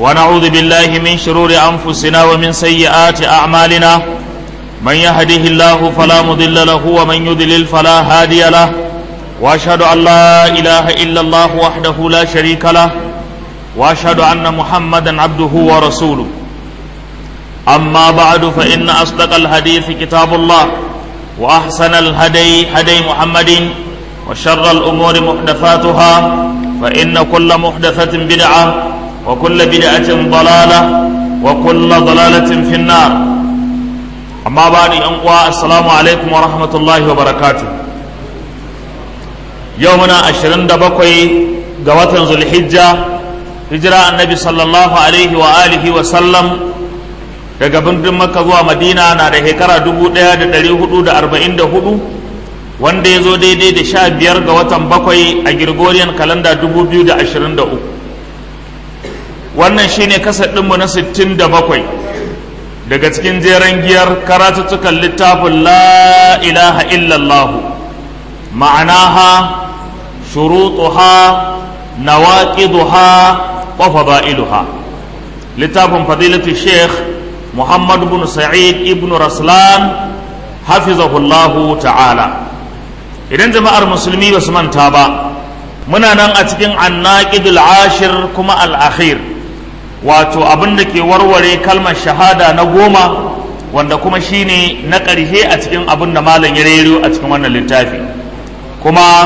ونعوذ بالله من شرور أنفسنا ومن سيئات أعمالنا من يهده الله فلا مضل له ومن يضلل فلا هادي له وأشهد أن لا إله إلا الله وحده لا شريك له وأشهد أن محمدا عبده ورسوله أما بعد فإن أصدق الحديث كتاب الله وأحسن الهدي هدي محمد وشر الأمور محدثاتها فإن كل محدثة بدعة وكل بدعة ضلالة وكل ضلالة في النار أما بعد أنقوى السلام عليكم ورحمة الله وبركاته يومنا أشرين دبقي قوة ذو الحجة هجرة النبي صلى الله عليه وآله وسلم daga birnin makka zuwa madina na da shekara 1444 wanda ya zo daidai da sha biyar ga watan bakwai a gregorian kalanda 2023 wannan shine kasar ɗinmu na 67 daga cikin jeren giyar karatuttukan littafin la ilaha illallahu ma'anaha shurutuha nawaqiduha wa fada'iluha littafin fadilatu sheikh محمد بن سعيد ابن رسلان حفظه الله تعالى idan jama'ar musulmi ba su manta ba muna nan a cikin annaqidul ashir kuma al-akhir wato abin da ke warware kalmar shahada na goma wanda kuma shine na ƙarshe a cikin abin da malam ya rero a cikin wannan littafi kuma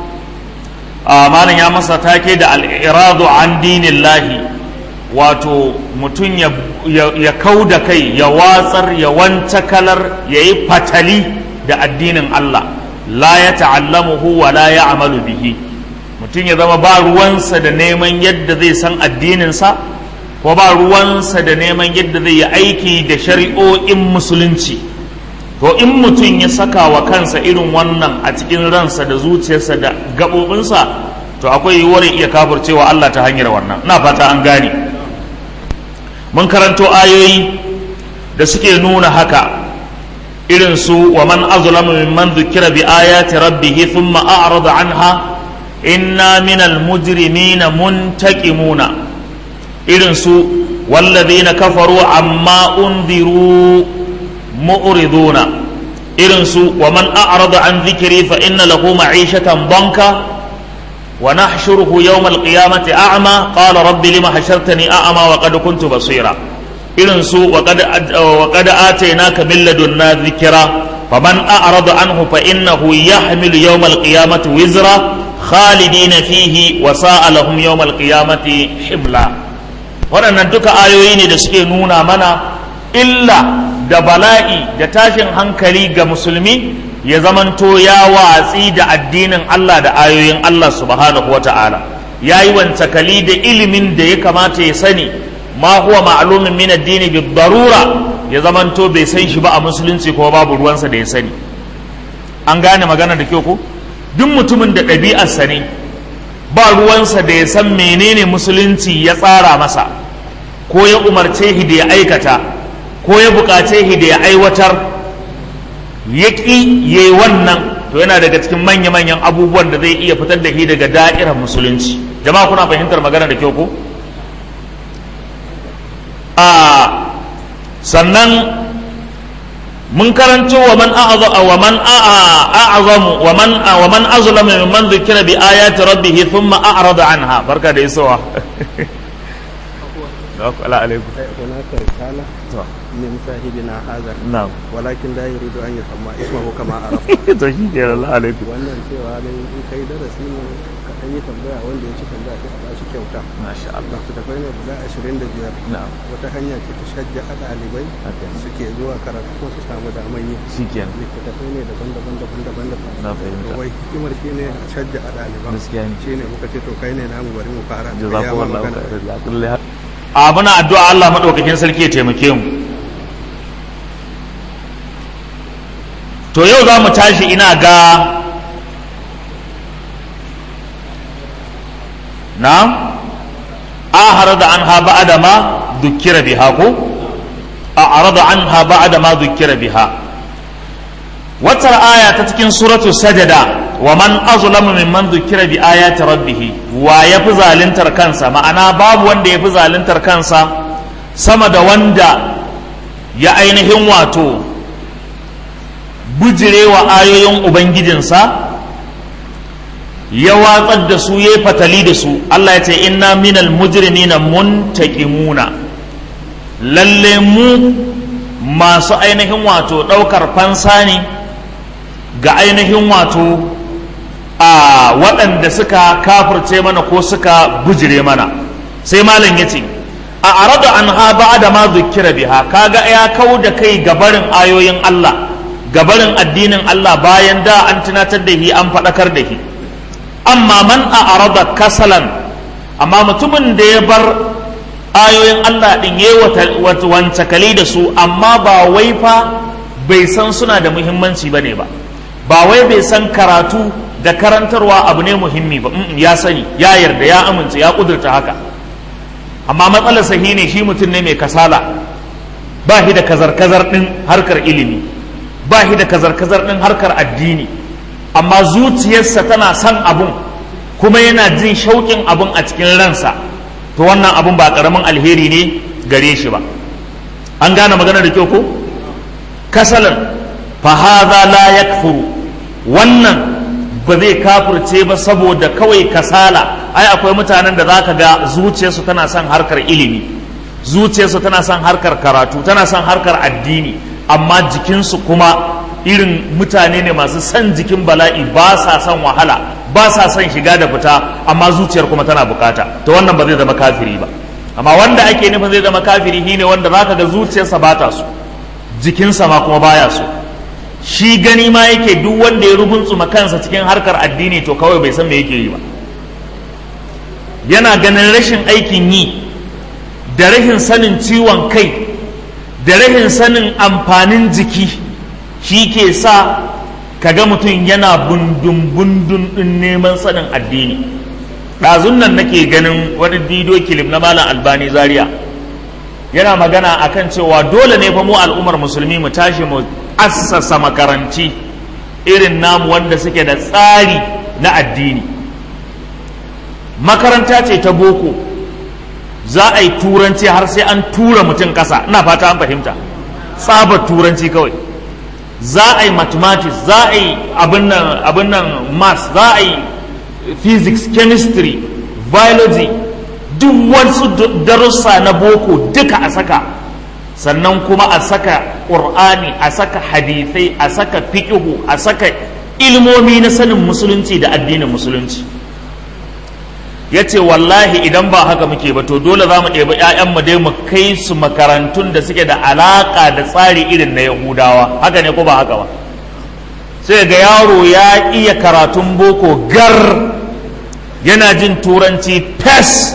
malam ya masa take da al-iradu an dinillahi wato mutum ya kau da kai ya watsar ya wanta kalar ya yi fatali da addinin Allah la ya ta'allamuhu wa la ya amalu bihi mutum ya zama ba ruwansa da neman yadda zai san addininsa ko ba ruwansa da neman yadda zai yi aiki da shari'o'in musulunci to in mutum ya saka wa kansa irin wannan a cikin ransa da zuciyarsa da gaɓoɓinsa to akwai yiwuwar iya kafircewa Allah ta hanyar wannan na fata an gane mun karanto ayoyi da suke nuna haka irin su wa man azlamu mimman dhukira bi ayati rabbih thumma a'rada anha inna minal mujrimina muntaqimuna irin su walladhina kafaru amma unziru mu'riduna irin su wa man a'rada an dhikri fa inna lahu ma'ishatan banka ونحشره يوم القيامة أعمى قال رب لما حشرتني أعمى وقد كنت بصيرا إذن سوء وقد, وقد آتيناك من لدنا ذكرا فمن أعرض عنه فإنه يحمل يوم القيامة وزرا خالدين فيه وساء لهم يوم القيامة حملا waɗannan duka ayoyi ne da suke nuna mana illa da bala'i da tashin hankali ga musulmi ya zamanto ya watsi da addinin Allah da ayoyin Allah subhanahu wata'ala ya yi wancakali da ilimin da ya kamata ya sani ma huwa ma'lumin min addini bi darura ya zamanto bai san shi ba a musulunci ko babu ruwansa da ya sani an gane magana da kyau ko duk mutumin da ɗabi'arsa ne ba ruwansa da ya san menene musulunci ya tsara masa ko ya umarce shi da ya aikata ko ya buƙace shi da ya aiwatar ya ƙi ya yi wannan to yana daga cikin manya-manyan abubuwan da zai iya fitar da shi daga da'irar musulunci jama'a kuna fahimtar magana da kyau ko a sannan mun karanto wa man wa man a'azamu wa man wa man azlama mimman dhukira bi ayati rabbih thumma a'rada anha barka da isowa ala alaikum من صاحبنا هذا na'am ولكن لا يريد أن يسمى اسمه كما عرف to shi ke Allah alaikum wannan cewa ne in kai darasi ne ka ɗan yi tambaya wanda ya ci tambaya sai a ba shi kyauta masha Allah littattafai ne guda ashirin da biyar na'am wata hanya ce ta shajja a ɗalibai haka suke zuwa karatu ko su samu daman yi shikenan littattafai ne daban-daban daban-daban daban na fahimta wai hikimar shi ne a shajja a ɗaliban gaskiya ne shi ne muka ce to kai ne namu bari mu fara da jazakumullahu magana. khairan ya kulli a muna addu'a Allah madaukakin sarki ya taimake mu to yau za mu tashi ina ga na ahara da an haɓa adama dukkira biha ko a arada an haɓa adama dukkira biha watar aya ta cikin suratu sajada wa man azlamu mimman dhukira bi ayati rabbih wa yafi zaluntar kansa ma'ana babu wanda yafi zaluntar kansa sama da wanda ya ainihin wato bujirewa ayoyin ubangijinsa ya watsar da su ya fatali da su Allah ya ce inna minal mujrimina muntaqimuna lalle mu masu ainihin wato ɗaukar fansa ne ga ainihin wato a waɗanda suka kafirce mana ko suka bujire mana sai malam ya ce a arada an ha ba da ma zukira biha kaga ya kau da kai gabarin ayoyin Allah gabarin addinin Allah bayan da an tunatar da shi an faɗakar da shi amma man a arada kasalan amma mutumin da ya bar ayoyin Allah ɗin ya yi wancakali da su amma ba wai fa bai san suna da muhimmanci ba ne ba ba wai bai san karatu da karantarwa abu ne muhimmi ba ya sani ya yarda ya amince ya kudurta haka amma matsalar sahi ne shi mutum ne mai kasala ba shi da kazar-kazar ɗin harkar ilimi ba shi da kazar-kazar ɗin harkar addini amma zuciyarsa tana son abun kuma yana jin shauƙin abun a cikin ransa to wannan abun ba ƙaramin alheri ne gare shi ba an gane magana da kyau ko kasalan fahaza la yakfuru wannan ba zai kafirce ba saboda kawai kasala ai akwai mutanen da zaka ga zuciyarsu tana son harkar ilimi zuciyarsu tana son harkar karatu tana son harkar addini amma jikinsu kuma irin mutane ne masu son jikin bala'i ba sa son wahala ba sa son shiga da fita amma zuciyar kuma tana bukata to wannan ba zai zama kafiri ba amma wanda ake nufin zai zama kafiri shine wanda zaka ga zuciyarsa ba ta so jikinsa ma kuma baya so shi gani ma yake duk wanda ya rubunsuma kansa cikin harkar addini to kawai bai san me yake yi ba yana ganin rashin aikin yi da rashin sanin ciwon kai da rashin sanin amfanin jiki shi ke sa kaga mutum yana bundun bundun din neman sanin addini ɗazun nan nake ganin wani dido kilif na malam albani zaria yana magana akan cewa dole ne fa mu al'ummar musulmi mu tashi mu assasa makaranci irin namu wanda suke da tsari na addini makaranta ce ta boko za a yi turanci har sai an tura mutum ƙasa ina fata an fahimta tsabar turanci kawai za a yi mathematics za a yi abin nan maths za a yi physics chemistry biology duk wasu darussa na boko duka a saka sannan kuma a saka ƙur'ani a saka hadithai a saka fiƙihu a saka ilmomi na sanin musulunci da addinin musulunci ya ce wallahi idan ba haka muke ba to dole za mu ɗebi 'ya'yanmu dai mu kai su makarantun da suke da alaƙa da tsari irin na yahudawa haka ne ko ba haka ba sai ga yaro ya iya karatun boko gar yana jin turanci fes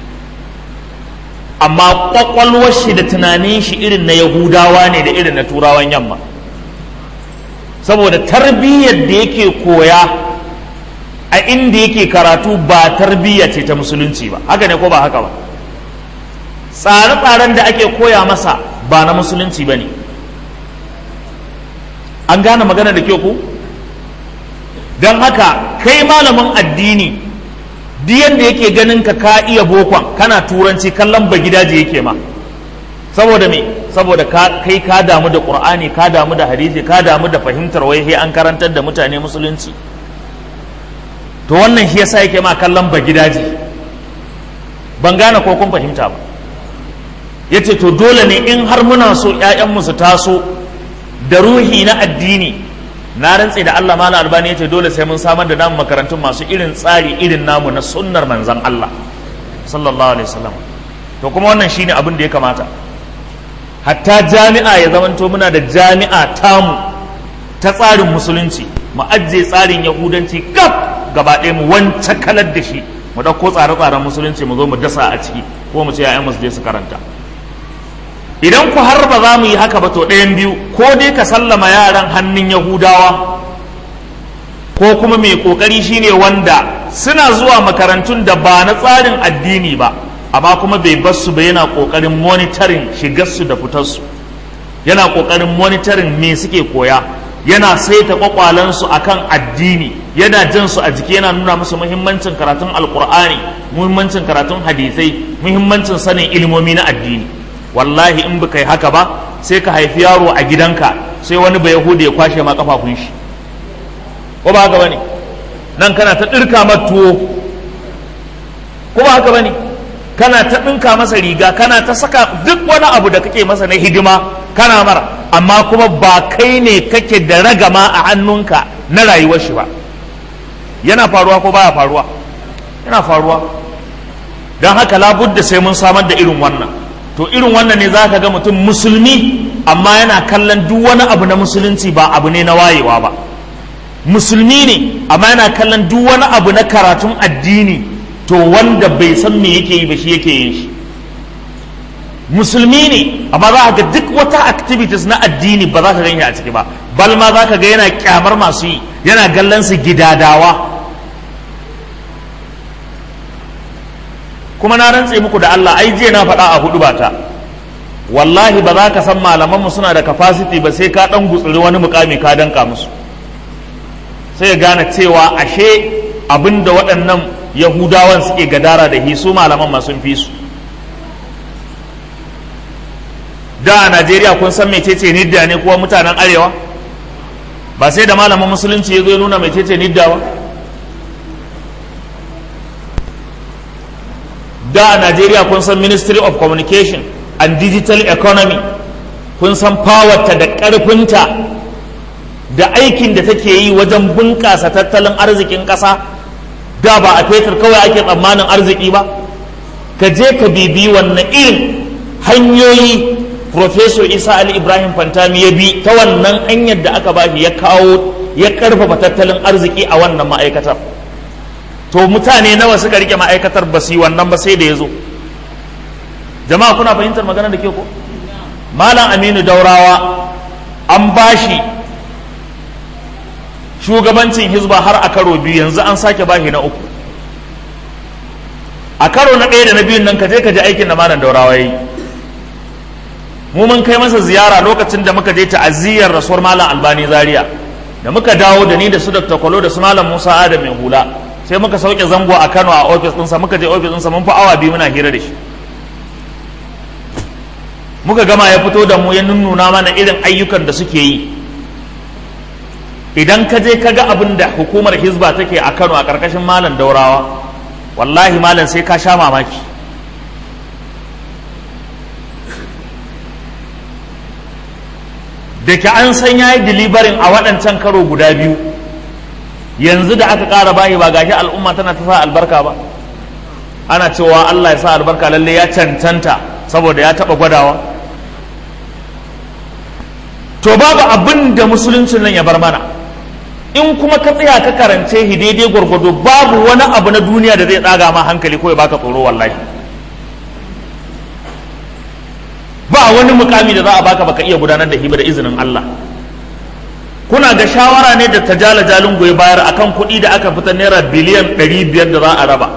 amma kwakwalwar shi da tunanin shi irin na yahudawa ne da irin na turawan yamma saboda tarbiyyar da yake koya a inda yake karatu ba tarbiyya ce ta musulunci ba haka ne ko ba haka ba tsare-tsaren da ake koya masa ba na musulunci ba ne an gane magana da kyau ku don haka kai malamin addini duk yadda yake ganin ka ka iya bokon kana turanci kallon ba gidaje yake ma saboda me saboda kai ka damu da qur'ani ka damu da hadisi ka damu da fahimtar wai sai an karantar da mutane musulunci to wannan shi yasa yake ma kallon ba gidaje ban gane ko kun fahimta ba yace to dole ne in har muna so ƴaƴanmu su taso da ruhi na addini na rantse da Allah mala albani yace dole sai mun samar da namu makarantun masu irin tsari irin namu na sunnar manzon Allah sallallahu alaihi wasallam to kuma wannan shine abin da ya kamata hatta jami'a ya zamanto muna da jami'a tamu ta tsarin musulunci mu ajiye tsarin yahudanci gab gaba ɗaya mu wance kalar da shi mu ɗauko tsare-tsaren musulunci mu zo mu dasa a ciki ko mu ce ya'yan mu su je su karanta idan ku har ba za mu yi haka ba to ɗayan biyu ko dai ka sallama yaran hannun yahudawa ko kuma mai ƙoƙari shine wanda suna zuwa makarantun da ba na tsarin addini ba amma kuma bai bar su ba yana ƙoƙarin monitoring shigarsu da fitarsu yana ƙoƙarin monitoring me suke koya yana saita kwakwalansu akan addini yana jin su a jiki yana nuna musu muhimmancin karatun alkur'ani muhimmancin karatun hadisai muhimmancin sanin ilimomi na addini wallahi in baka yi haka ba sai ka haifi yaro a gidanka sai wani bai yahudi ya kwashe ma kafafun shi ko ba haka bane nan kana ta dirka tuwo ko ba haka bane kana ta ɗinka masa riga kana ta saka duk wani abu da kake masa na hidima kana mara amma kuma ba kai ne kake da ragama a hannunka na rayuwar shi ba yana faruwa ko baya faruwa yana faruwa don haka labudda sai mun samar da irin wannan to irin wannan ne za ka ga mutum musulmi amma yana kallon duk wani abu na musulunci ba abu ne na wayewa ba musulmi ne amma yana kallon duk wani abu na karatun addini to wanda bai san me yake yi ba shi yake yin shi musulmi ne amma za ka ga duk wata activities na addini ba za ka gani a ciki ba bal ma za ka ga yana kyamar masu yi yana gallan su gidadawa kuma na rantse muku da Allah ai jiya na faɗa a hudu bata wallahi ba za ka san malamanmu suna da capacity ba sai ka ɗan gutsuri wani mukami ka danka musu sai gane cewa ashe abinda waɗannan yahudawan suke gadara da hi su malaman ma sun fi su da a najeriya kun san mecece nidda ne kuwa mutanen arewa ba sai da malamin musulunci ya zo ya nuna mecece nidda ba da a najeriya kun san ministry of communication and digital economy kun san powerta da ƙarfinta da aikin da take yi wajen bunƙasa tattalin arzikin ƙasa da ba a fetur kawai ake tsammanin arziki ba ka je ka bibi wannan irin hanyoyi Profesor Isa Ali Ibrahim Fantami ya bi ta wannan hanyar da aka bashi ya kawo ya karfafa tattalin arziki a wannan ma'aikatar to mutane nawa suka rike ma'aikatar ba su yi wannan ba sai da ya zo jama'a kuna fahimtar magana da ke ko malam aminu daurawa an bashi shugabancin hizba har a karo biyu yanzu an sake bashi na uku a karo na ɗaya da na biyun nan ka je ka ji aikin da malam daurawa ya yi mu mun kai masa ziyara lokacin da muka je ta'aziyyar rasuwar malam albani zaria da muka dawo da ni da su dr kwalo da su malam musa adam mai hula sai muka sauke zango a kano a ofis ɗinsa muka je ofis ɗinsa mun fi awa biyu muna hira da shi muka gama ya fito da mu ya nunnuna mana irin ayyukan da suke yi idan ka je ka ga abin da hukumar hizba take a kano a ƙarƙashin malam daurawa wallahi malam sai ka sha mamaki da ke an san ya yi dilibarin a waɗancan karo guda biyu yanzu da aka ƙara bayi ba gashi al'umma tana ta sa albarka ba ana cewa Allah ya sa albarka lalle ya cancanta saboda ya taɓa gwadawa to babu abin da musuluncin nan ya bar mana in kuma ka tsaya ka karance shi daidai gwargwado babu wani abu na duniya da zai tsaga ma hankali ko ya baka tsoro wallahi ba wani mukami da za a baka baka iya gudanar da hiba da izinin Allah kuna ga shawara ne da tajala jalin goyi bayar akan kuɗi da aka fita naira biliyan 500 da za a raba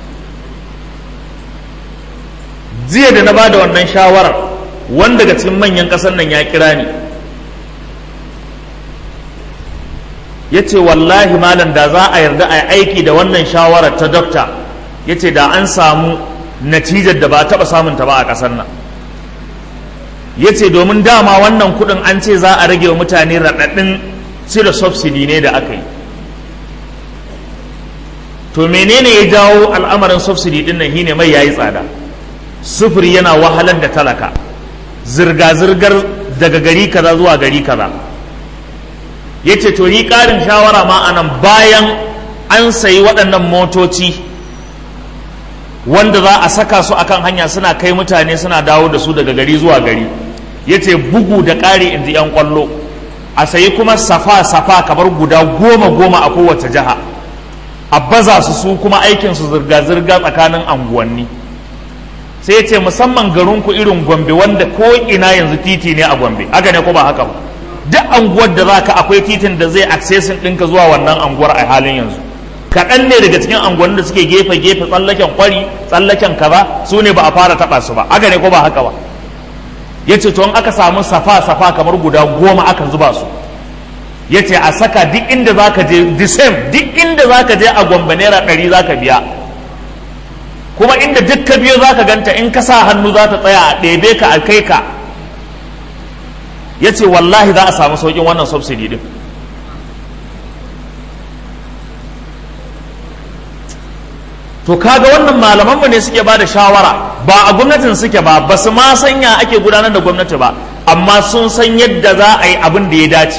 jiya da na ba da wannan shawarar wanda daga cikin manyan ƙasar nan ya kira ni ya ce wallahi malam da za a yarda a aiki da wannan shawarar ta dokta ya ce da an samu natijar da ba a taɓa samunta ba a ƙasar nan ya ce domin dama wannan kudin an ce za a rage wa mutane raɗaɗin cire subsidy ne da aka yi to menene ya jawo al'amarin subsidy din nan shine mai yayi tsada sufuri yana wahalar da talaka zirga-zirgar daga gari kaza zuwa gari kaza ya ce to yi ƙarin shawara ma anan bayan an sayi waɗannan motoci wanda za a saka su akan hanya suna kai mutane suna dawo da su daga gari zuwa gari ya ce bugu da ƙari inji 'yan ƙwallo a sayi kuma safa-safa kamar guda goma-goma a kowace jiha a baza su su kuma aikinsu zirga-zirga tsakanin anguwanni sai ya ce musamman garinku irin gombe wanda ko ina yanzu titi ne a gombe haka ne ko ba haka ba duk anguwar da za ka akwai titin da zai accessin ɗinka zuwa wannan anguwar a halin yanzu kaɗan ne daga cikin anguwannin da suke gefe-gefe tsallaken kwari tsallaken kaza su ne ba a fara taɓa su ba haka ne ko ba haka ba ya ce in aka samu safa-safa kamar guda goma aka zuba su ya ce a saka duk inda za ka je the same duk inda za ka je a gwamba naira ɗari za ka biya kuma inda duk ka biyo za ka ganta in ka sa hannu za ta tsaya a ɗebe ka a kai ka ya ce wallahi za a samu sauƙin wannan subsidy din to kaga wannan malamanmu ne suke ba da shawara ba a gwamnatin suke ba ba su ma sanya ake gudanar da gwamnati ba amma sun san yadda za a yi abin da ya dace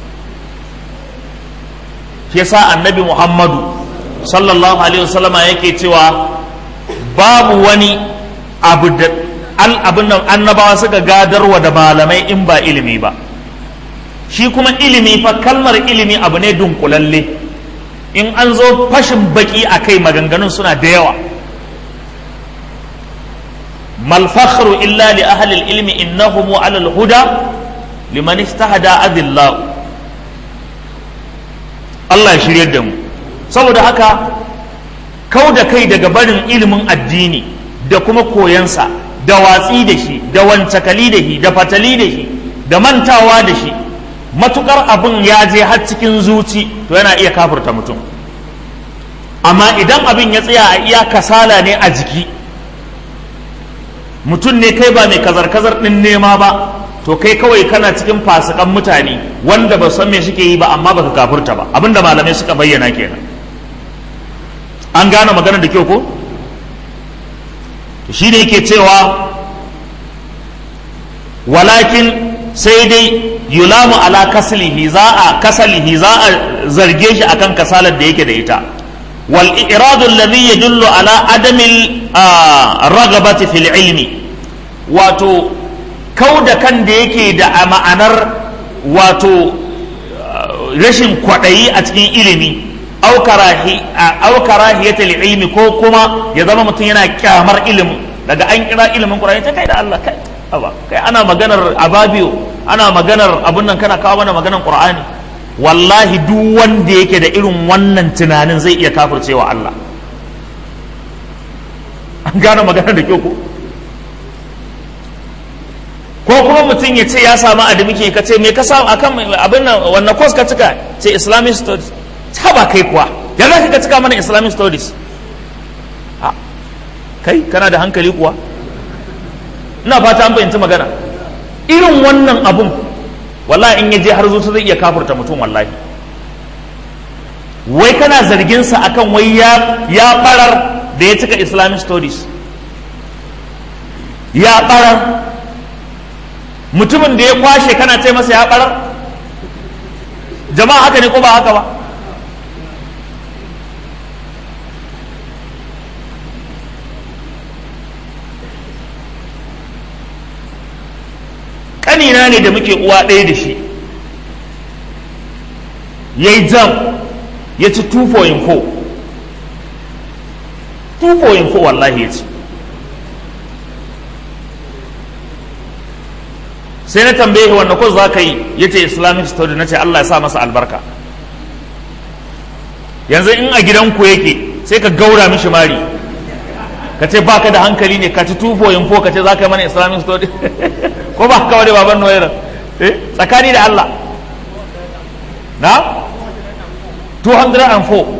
shi yasa annabi muhammadu sallallahu alaihi wasallama yake cewa babu wani abu da abin nan annabawa suka gadarwa da malamai in ba ilimi ba shi kuma ilimi fa kalmar ilimi abu ne dunkulalle in an zo fashin baki a kai maganganun suna da yawa mal fakhru illa li ahli ilmi innahum ala al-huda liman istahada adillahu Allah ya shiryar da mu saboda haka kau da kai daga barin ilimin addini da kuma koyansa da watsi da shi da wancakali da shi da fatali da shi da mantawa da shi matukar abin ya je har cikin zuci to yana iya kafurta mutum amma idan abin ya tsaya a iya kasala ne a jiki mutum ne kai ba mai kazar-kazar ɗin nema ba to kai kawai kana cikin fasikan mutane wanda ba san me suke yi ba amma baka kafurta ba abinda malamai suka bayyana kenan an gane maganar da kyau ko shi ne yake cewa walakin sai dai yulamu ala kasalihi za a kasalihi za a zarge shi akan kasalar da yake da ita wal iradu alladhi yadullu ala adami ragabati fil ilmi wato kau da kan da yake da ma'anar wato rashin kwaɗayi a cikin ilimi au karahiyatul ilmi ko kuma ya zama mutum yana kyamar ilimin daga an kira ilimin Qur'ani ta kai da Allah kai aba kai ana maganar ababiyo ana maganar abun nan kana kawo mana maganar Qur'ani wallahi duk wanda yake da irin wannan tunanin zai iya kafircewa Allah an gane maganar da kyau ko ko kuma mutum ya ce ya samu adami ke ka ce me ka samu akan abin nan wannan course ka cika ce islamic studies ta ba kai kuwa ya za ka cika mana islamic studies kai kana da hankali kuwa ina fata an fahimci magana irin wannan abun wallahi in ya je har zuci zai iya kafurta mutum wallahi wai kana zargin sa akan wai ya ya barar da ya cika islamic studies ya barar mutumin da ya kwashe kana ce masa ya barar jama'a haka ne ko ba haka ba ƙanina ne da muke uwa ɗaya da shi ya yi jam ya ci 2.4 2.4 wallahi ya ci sai na tambaye shi wanda ko za ka yi ya ce islamic study na ce Allah ya sa masa albarka yanzu in a gidanku yake sai ka gaura mishi mari ka ce ba ka da hankali ne ka ci 2.4 ka ce za ka yi mana islamic study ko ba ka wani baban noyar eh tsakani da Allah na 204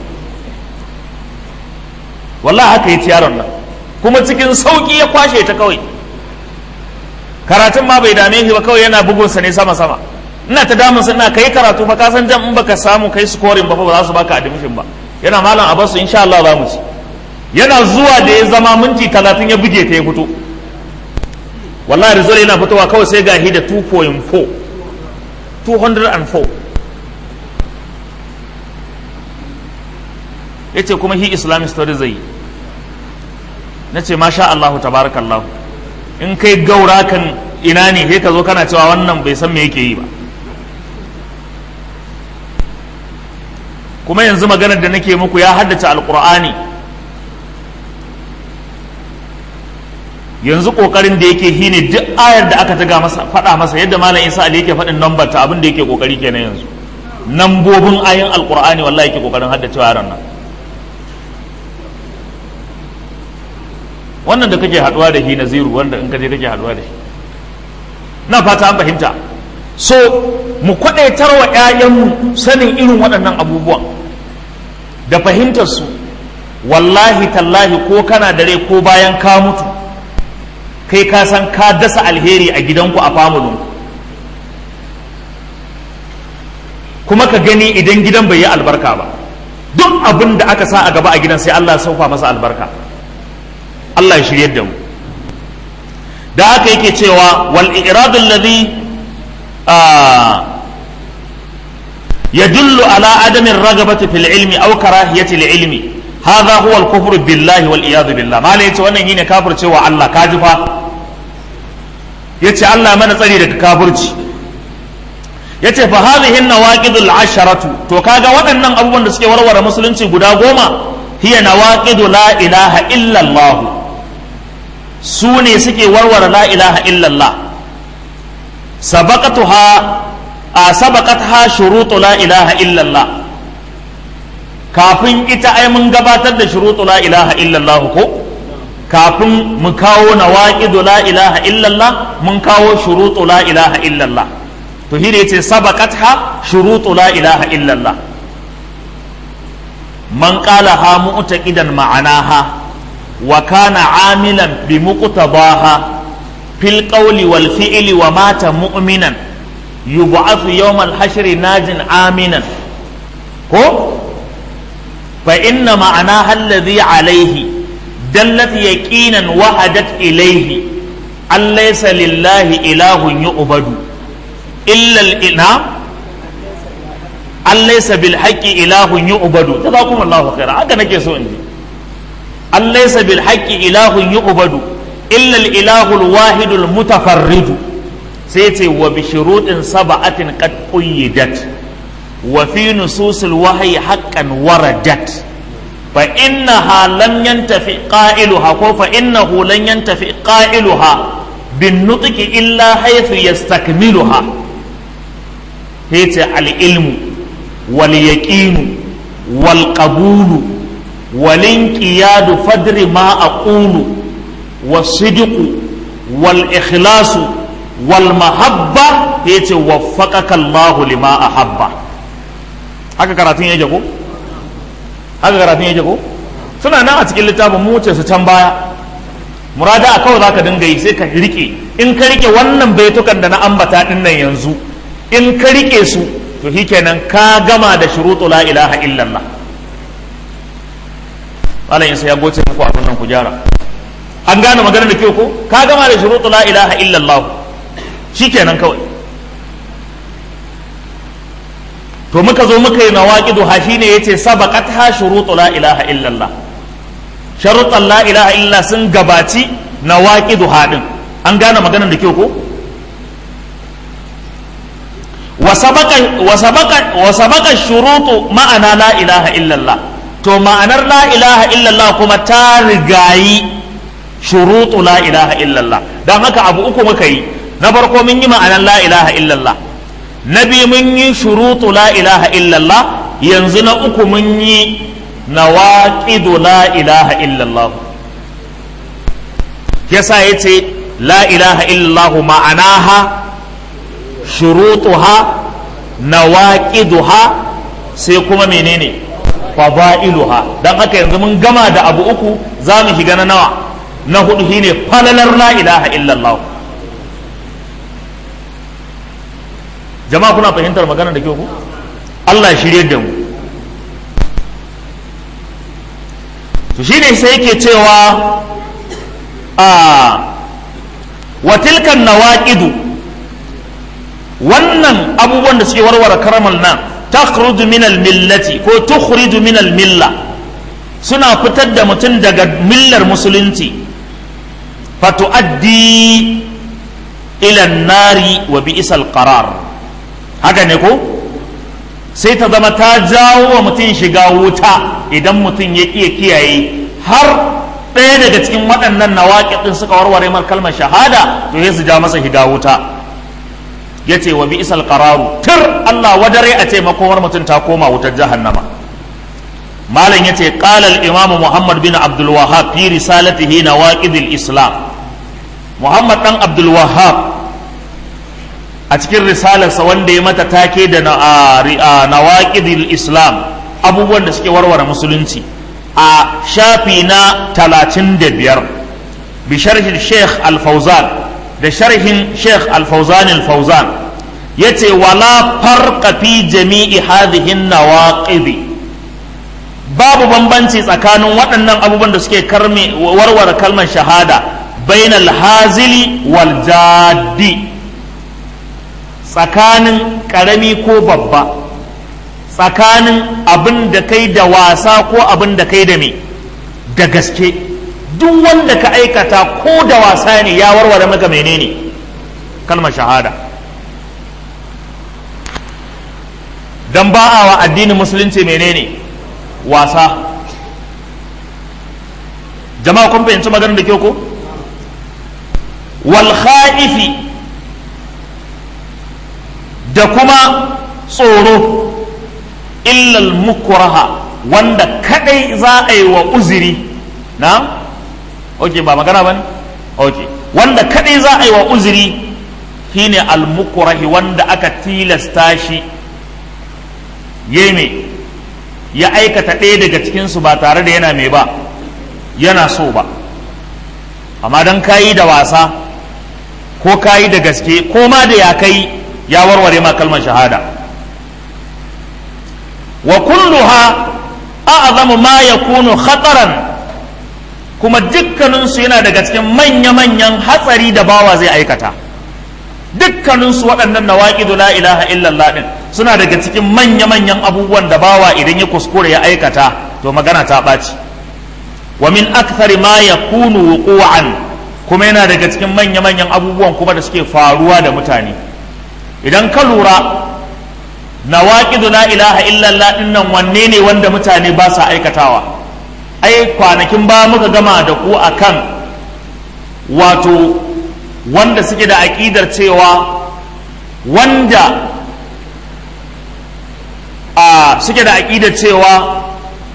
wallahi haka yi yaron nan kuma cikin sauki ya kwashe ta kawai karatun ma bai dame shi ba kawai yana bugunsa ne sama sama ina ta damun ina kai karatu fa ka san jam in baka samu kai scoring ba fa ba za su baka admission ba yana malam a basu insha Allah za mu ci yana zuwa da ya zama minti 30 ya buge ta ya fito wallahi result yana fitowa kawai sai ga da 2.4 204 yace kuma hi islamic studies zai na ce masha Allahu tabarakallahu in kai gaura kan ina ne sai ka zo kana cewa wannan bai san me yake yi ba kuma yanzu maganar da nake muku ya haddace alkur'ani yanzu kokarin da yake shine duk ayar da aka taga masa faɗa masa yadda malam isa ali yake faɗin number ta abin da yake kokari kenan yanzu nambobin ayin alkur'ani wallahi yake kokarin haddacewa yaran nan wannan da kake haduwa da shi naziru wanda in kaje kake haduwa da shi na fata an fahimta so mu kwadaitar wa 'ya'yanmu sanin irin waɗannan abubuwan da fahimtarsu wallahi tallahi ko kana dare ko bayan ka mutu kai ka san ka dasa alheri a gidanku a famulinku kuma ka gani idan gidan bai yi albarka ba duk abin da aka sa a gaba a gidan sai Allah ya sauka masa albarka Allah ya shiryar da mu da haka yake cewa wal iradu alladhi yadullu ala adami ragabati fil ilmi aw karahiyati lil ilmi hadha huwa al kufru billahi wal iyad billah malai yace wannan yine kafircewa Allah kaji fa yace Allah mana tsari daga kafirci yace fa hadhihi nawaqidul asharatu to kaga waɗannan abubuwan da suke warware musulunci guda goma hiya nawaqidu la ilaha illa Allah su ne suke warware la ilaha illa Allah sabaqatuha a sabaqatha shurutu la ilaha illa Allah kafin ita ai mun gabatar da shurutu la ilaha illa Allah ko kafin mu kawo nawaqidu la ilaha illa Allah mun kawo shurutu la ilaha illa Allah to shi ne yace sabaqatha shurutu la ilaha illallah man qalaha mu'taqidan ma'anaha wa kana amilan bi muqtadaha fil qawli wal fi'li wa mata mu'minan yub'athu yawm al hashri najin aminan ko fa inna ma'anaha alladhi alayhi dallat yaqinan wahadat ilayhi an laysa lillahi ilahun yu'badu إلا الإنام أن ليس بالحق إله يعبد جزاكم الله خيرا هكذا نكي سو إنجي أن ليس بالحق إله يعبد إلا الإله الواحد المتفرد سيتي وبشروط سبعة قد قيدت وفي نصوص الوحي حقا وردت فإنها لن ينتفع قائلها فإنه لن ينتفع قائلها بالنطق إلا حيث يستكملها هيت العلم واليقين والقبول والانقياد فدر ما أقول والصدق والإخلاص والمحبة هيت وفقك الله لما أحب haka karatun ya jago haka karatun ya jago suna nan a cikin littafin mu wuce su can baya murada a kawai zaka dinga yi sai ka rike in ka rike wannan baitukan da na ambata din nan yanzu in ka rike su to shikenan ka gama da shuruɗu la ilaha illallah malam yasa ya goce muku abin nan ku gyara an gane magana da kyau ko ka gama da shuruɗu la ilaha illallah shikenan kawai to muka zo muka yi nawaqidu ha shine yace sabaqat ha shuruɗu la ilaha illallah sharuɗan la ilaha illallah sun gabaci nawaqidu ha din an gane maganar da kyau ko wasabaka shurutu ma'ana la ilaha illallah to ma'anar la ilaha illallah kuma ta rigayi shurutu la ilaha illallah don haka abu uku muka yi na farko mun yi ma'anar la ilaha illallah na biyu mun yi shurutu la ilaha illallah yanzu na uku mun yi nawaqidu la ilaha illallah yasa yace la ilaha illallah ma'anaha shurutuha nawaqiduha sai kuma menene fadailuha dan haka yanzu mun gama da abu uku za mu shiga na nawa na hudu shine falalar la ilaha illallah jama'a kuna fahimtar magana da kyau ku Allah ya shirye da mu to shine sai yake cewa a wa tilkan nawaqidu wannan abubuwan da suke warware karamal nan takhruju min millati ko tukhriju min milla suna fitar da mutum daga millar musulunci fatuaddi ila nari wa bi'sal qarar haka ne ko sai ta zama ta jawo wa mutum shiga wuta idan mutum ya iya kiyaye har ɗaya daga cikin waɗannan nawaƙi suka warware mar kalmar shahada to ya su ja masa shiga wuta ya ce wa bi'sal qararu tir Allah wadare a ce makomar mutum ta koma wutar jahannama malam ya ce qala al imam Muhammad bin Abdul Wahhab fi risalatihi nawaqid al islam Muhammad dan Abdul Wahhab a a cikin risalarsa wanda ya mata take da nawaqidil islam abubuwan da suke warware musulunci a shafi na talatin da biyar bi sharhin sheikh al-fauzan da sharhin sheikh al-fauzan al-fauzan yace wala farqa fi jami'i hadhihi nawaqidi babu bambanci tsakanin waɗannan abubuwan da suke karme warware kalmar shahada bainal hazili wal jaddi tsakanin ƙarami ko babba tsakanin abin da kai da wasa ko abin da kai da me da gaske duk wanda ka aikata ko da wasa ne ya warware maka menene kalmar shahada don ba a wa addinin musulunci menene wasa jama'a kun fahimci maganar da ke ko wal kha'ifi da kuma tsoro illal mukraha wanda kadai za a yi wa uziri na ok ba magana ba ne ok wanda kadai za a yi wa uziri shine al mukrahi wanda aka tilasta shi yeme ya aikata ɗaya daga cikinsu ba tare da yana mai ba yana so ba amma don kayi da wasa ko kayi da gaske ko ma da ya kai ya warware ma kalmar shahada wa kulluha a'zamu ma yakunu khataran kuma dukkaninsu yana daga cikin manya-manyan hatsari da bawa zai aikata dukkaninsu waɗannan nawaqidu la ilaha illallah din suna daga cikin manya-manyan abubuwan da bawa idan ya kuskure ya aikata to magana ta ɓaci wa min akthari ma yakunu wuqu'an kuma yana daga cikin manya-manyan abubuwan kuma da suke faruwa da mutane idan ka lura nawaqidu la ilaha illallah din nan wanne ne wanda mutane ba sa aikatawa ai kwanakin ba muka gama da ku akan wato wanda suke da aƙidar cewa wanda a suke da aƙidar cewa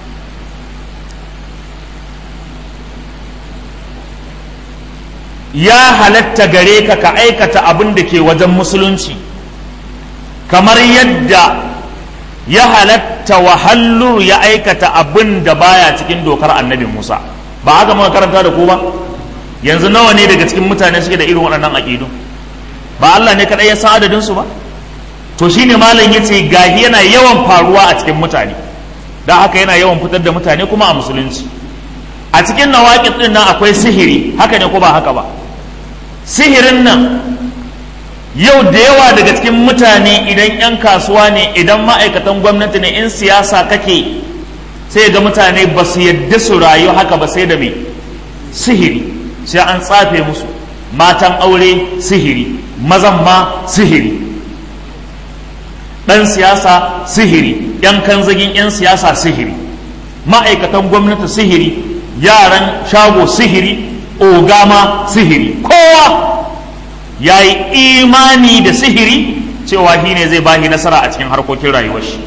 ya halatta gare ka ka aikata abin da ke wajen musulunci kamar yadda ya halatta wahallur ya aikata abin da baya cikin dokar annabi musa ba haka muka karanta da ku ba yanzu nawa ne daga cikin mutane suke da irin waɗannan aƙidu ba Allah ne kaɗai ya san adadin su ba to shine malam yace gahi yana yawan faruwa a cikin mutane dan haka yana yawan fitar da mutane kuma a musulunci a cikin nawaƙid din nan akwai sihiri haka ne ko ba haka ba sihirin nan yau da yawa daga cikin mutane idan 'yan kasuwa ne idan ma'aikatan gwamnati ne in siyasa kake sai ga mutane ba su yadda su rayu haka ba sai da mai sihiri sai an tsafe musu matan aure sihiri mazan ma sihiri ɗan siyasa sihiri ‘yan kanzagin ‘yan siyasa sihiri ma'aikatan gwamnati sihiri yaran shago sihiri ogama sihiri kowa ya yi imani da sihiri cewa shi ne zai bahi nasara a cikin harkokin rayuwar shi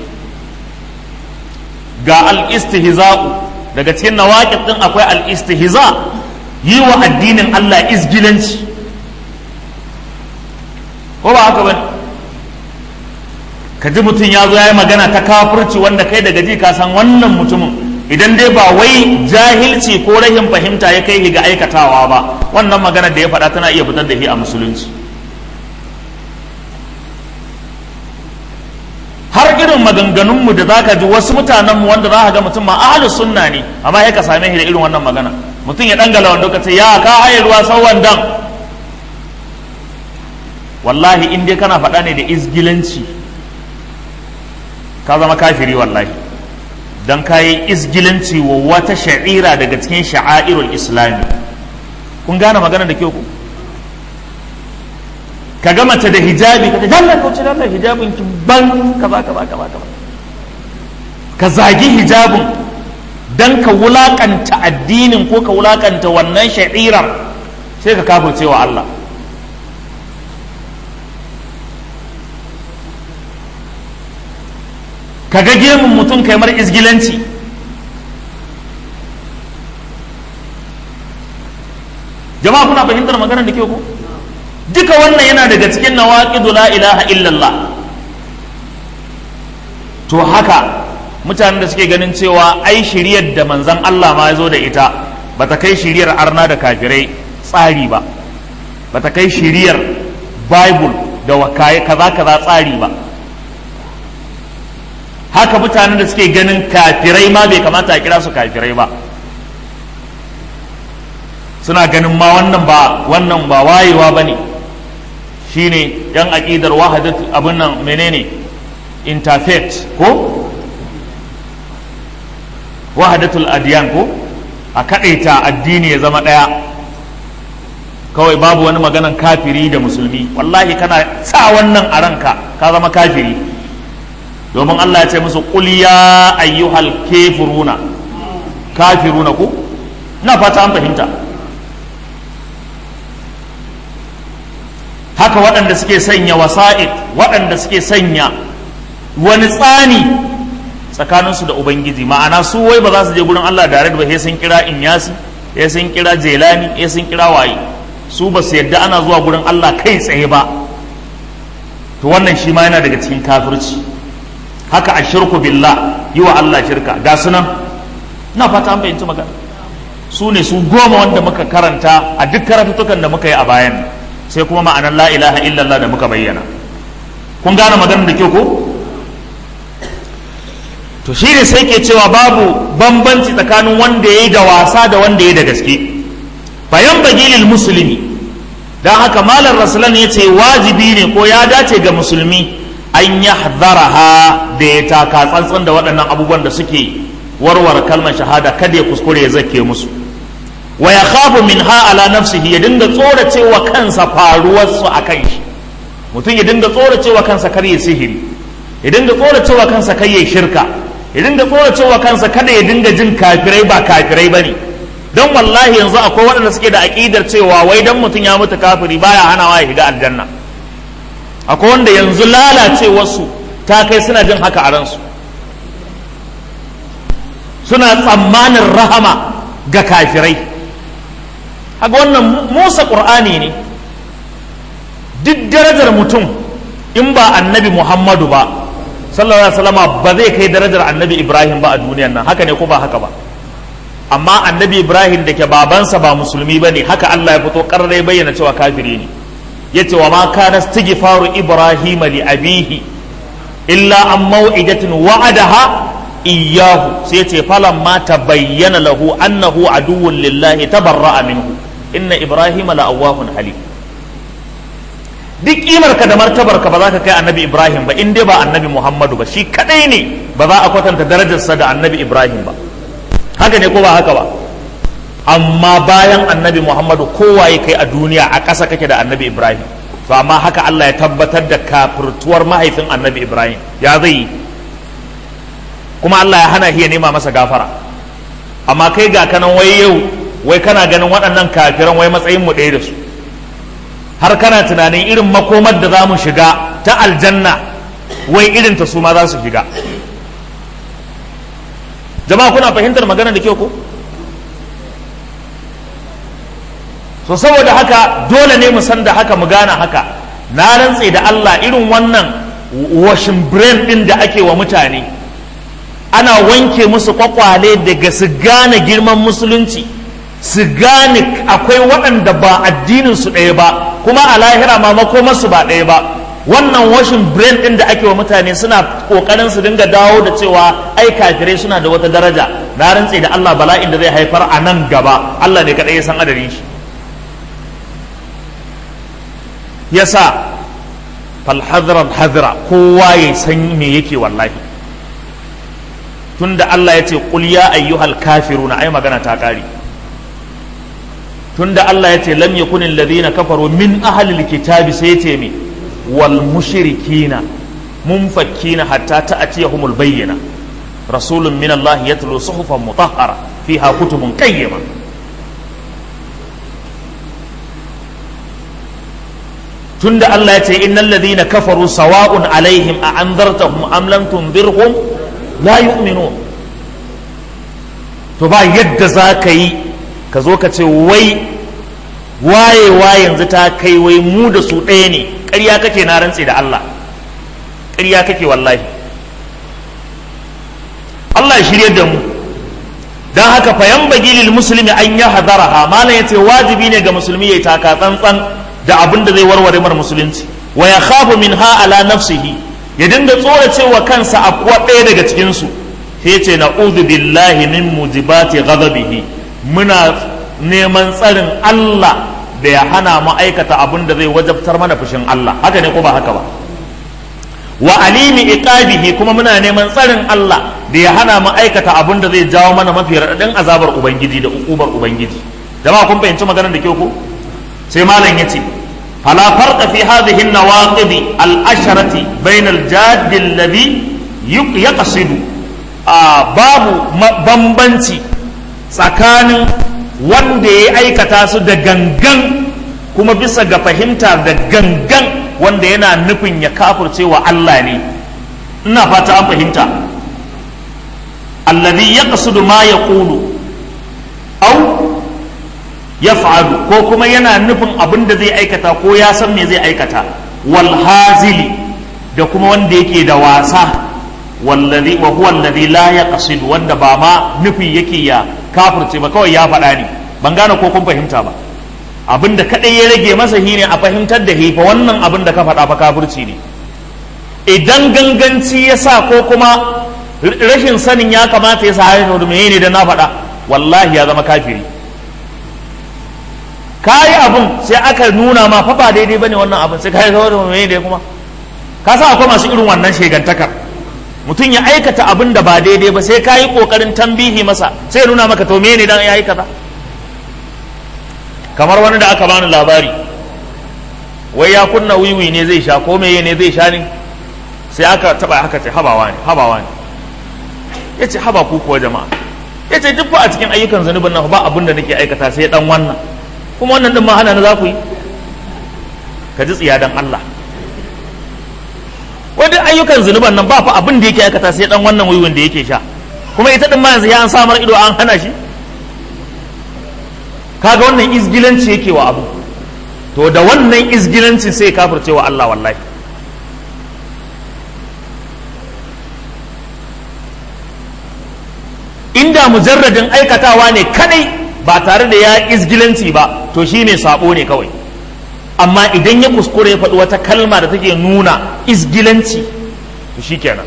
ga al-istihza'u daga cikin nawaƙid ɗin akwai al-istihza yi wa addinin Allah izgilanci ko ba haka bane ka ji mutum ya zo ya yi magana ta kafirci wanda kai daga ji ka san wannan mutumin idan dai ba wai jahilci ko rahin fahimta ya kai ga aikatawa ba wannan magana da ya faɗa tana iya fitar da shi a musulunci har irin maganganunmu da zaka ji wasu mutanenmu wanda za ka ga mutum ma ahlus sunna ne amma ya ka same shi da irin wannan magana mutum ya dangala wanda ka ce ya ka haye ruwa sau wandan wallahi in dai kana faɗa ne da izgilanci ka zama kafiri wallahi don ka yi izgilanci wa wata sha'ira daga cikin sha'airul islami kun gane magana da kyau ku ka ga mace da hijabi ka ta dalla kauce dalla hijabin ki ban kaza kaza kaza kaza ka zagi hijabin dan ka wulakanta addinin ko ka wulakanta wannan sha'irar sai ka kafirce wa Allah ka ga gemun mutum kai mar izgilanci jama'a kuna fahimtar maganar da ke ku duka wannan yana daga cikin nawaqidu la ilaha illallah to haka mutanen da suke ganin cewa ai shiriyar da manzon Allah ma ya zo da ita bata kai shiriyar arna da kafirai tsari ba bata kai shiriyar bible da wakaye kaza kaza tsari ba haka mutanen da suke ganin kafirai ma bai kamata a kira su kafirai ba suna ganin ma wannan ba wannan ba wayewa ba ne shine yan aƙidar wahadat abin nan menene interfaith ko wahadatul adiyan ko a kaɗaita addini ya zama ɗaya kawai babu wani maganan kafiri da musulmi wallahi kana sa wannan a ranka ka zama kafiri domin Allah ya ce musu qul ya ayyuhal kafiruna kafiruna ku na fata an fahimta haka waɗanda suke sanya wasa'id waɗanda suke sanya wani tsani tsakaninsu da ubangiji ma'ana su wai ba za su je gurin Allah da ba sai sun kira inyasi sai sun kira jelani sai sun kira waye su ba su yadda ana zuwa gurin Allah kai tsaye ba to wannan shi ma yana daga cikin kafirci haka a shirku billah yi wa Allah shirka ga sunan na fata an fahimci magana su ne su goma wanda muka karanta a duk karatutukan da muka yi a bayan sai kuma ma'anar la ilaha illallah da muka bayyana kun gane maganar da kyau ko to shi ne sai ke cewa babu bambanci tsakanin wanda ya yi da wasa da wanda ya yi da gaske bayan bagilil musulmi don haka malar rasulan ya ce wajibi ne ko ya dace ga musulmi an ya ha da ya taka tsantsan da waɗannan abubuwan da suke warware kalmar shahada kada ya kuskure ya zake musu wa ya khafu min ha ala nafsihi ya dinga tsoracewa kansa faruwarsu a kan shi mutum ya dinga tsoracewa kansa kar ya sihiri ya dinga tsoracewa kansa kar ya shirka ya dinga tsoracewa kansa kada ya dinga jin kafirai ba kafirai ba ne don wallahi yanzu akwai waɗanda suke da aƙidar cewa wai dan mutum ya mutu kafiri baya hanawa ya shiga aljanna akwai wanda yanzu lalacewarsu ta kai suna jin haka a ransu suna tsammanin rahama ga kafirai haka wannan musa ƙur'ani ne duk darajar mutum in ba annabi muhammadu ba sallallahu alaihi wasallama ba zai kai darajar annabi ibrahim ba a duniyan nan haka ne ko ba haka ba amma annabi ibrahim da ke babansa ba musulmi ba ne haka allah ya fito karrai bayyana cewa kafiri ne ya ce wa ma kana istighfaru ibrahim li abihi illa an mau'idatin wa'adaha iyyahu sai ya ce falan ma tabayyana lahu annahu aduwwun lillahi tabarra'a minhu inna ibrahim la awwahun halim duk kimar ka da martabar ka ba za ka kai annabi ibrahim ba in dai ba annabi muhammadu ba shi kadai ne ba za a kwatanta darajarsa da annabi ibrahim ba haka ne ko ba haka ba amma bayan annabi muhammadu kowa ya kai a duniya a ƙasa kake da annabi ibrahim to amma haka allah ya tabbatar da kafirtuwar mahaifin annabi ibrahim ya zai yi kuma allah ya hana ya nema masa gafara amma kai ga kanan wai yau wai kana ganin waɗannan kafiran wai matsayin mu ɗaya da su har kana tunanin irin makomar da za mu shiga ta aljanna wai irin ta su ma za su shiga jama'a kuna fahimtar magana da kyau ko so saboda haka dole ne mu san da haka mu gane haka na rantse da Allah irin wannan washin brain din da ake wa mutane ana wanke musu kwakwale daga su gane girman musulunci su gane akwai waɗanda ba addinin su ɗaya ba kuma a lahira ma makomarsu ba ɗaya ba wannan washin brain ɗin da ake wa mutane suna ƙoƙarin su dinga dawo da cewa ai kafirai suna da wata daraja na rantse da Allah bala'in da zai haifar a nan gaba Allah ne kaɗai ya san adadin shi yasa falhadran hadra kowa ya san me yake wallahi tunda Allah ya ce qul ya ayyuhal kafiruna ai magana ta ƙare tunda Allah ya ce lam yakun alladhina kafaru min ahli alkitabi sai ce me wal mushrikina munfakkina hatta ta'tiyahumul bayyina rasulun min Allah yatlu suhufan mutahhara fiha kutubun qayyima tunda Allah ya ce innal ladhina kafaru sawa'un alaihim a anzartahum am lam tunzirhum la yu'minun to ba yadda za ka yi ka zo ka ce wai wayewa yanzu ta kai wai mu da su ɗaya ne ƙarya kake na rantse da Allah ƙarya kake wallahi Allah ya shirye da mu don haka fayan bagilil musulmi an ya hadaraha malam ya ce wajibi ne ga musulmi ya taka tsantsan da abin da zai warware mar musulunci wa ya khafu min ha ala nafsihi ya dinga tsoracewa kansa a kuwa ɗaya daga cikinsu sai ce na'udhu billahi min mujibati ghadabihi muna neman tsarin Allah da ya hana mu aikata abin da zai wajabtar mana fushin Allah haka ne ko ba haka ba wa alimi iqabihi kuma muna neman tsarin Allah da ya hana mu aikata abin da zai jawo mana mafi raɗaɗin azabar ubangiji da ukubar ubangiji jama'a kun fahimci maganar da ke ko sai malam yace fala farqa fi hadhihi an-nawaqid al-asharati bayna al-jadd alladhi yaqsidu babu bambanci tsakanin wanda ya aikata su da gangan kuma bisa ga fahimta da gangan wanda yana nufin ya kafurce wa Allah ne ina fata an fahimta alladhi yaqsidu ma yaqulu aw yaf'alu ko kuma yana nufin abin da zai aikata ko ya san me zai aikata wal hazili da kuma wanda yake da wasa wallazi wa huwa alladhi la yaqsidu wanda ba ma nufi yake ya kafirce ba kawai ya faɗa ne ban gane ko kun fahimta ba abin da kadai ya rage masa shine a fahimtar da hifa wannan abin da ka faɗa fa kafirci ne idan ganganci ya sa ko kuma rashin sanin ya kamata ya sa haifar da ne da na faɗa wallahi ya zama kafiri kayi abin sai aka nuna ma fa ba daidai bane wannan abin sai kai saboda me ne kuma ka sa akwai masu irin wannan shegantakar mutum ya aikata abin da ba daidai ba sai ka yi ƙoƙarin tambihi masa sai nuna maka to ne dan ya yi kaza kamar wani da aka bani labari wai ya kunna wiwi ne zai sha ko meye ne zai sha ne sai aka taba haka ce habawa ne habawa ne ya ce haba ku kuwa jama'a ya ce duk a cikin ayyukan zunubin nan ba abin da nake aikata sai dan wannan kuma wannan din ma hana na za ku yi ka ji tsiya dan Allah wani ayyukan zunuban nan ba fa abin da yake aikata sai dan wannan wiwin da yake sha kuma ita din ma yanzu ya an samar ido an hana shi kaga wannan izgilanci yake wa abu to da wannan izgilanci sai kafirce wa Allah wallahi inda mujarradin aikatawa ne kadai ba tare da ya izgilanci ba to shine sabo ne kawai amma idan ya kuskure ya faɗi wata kalma da take nuna izgilanci to shikenan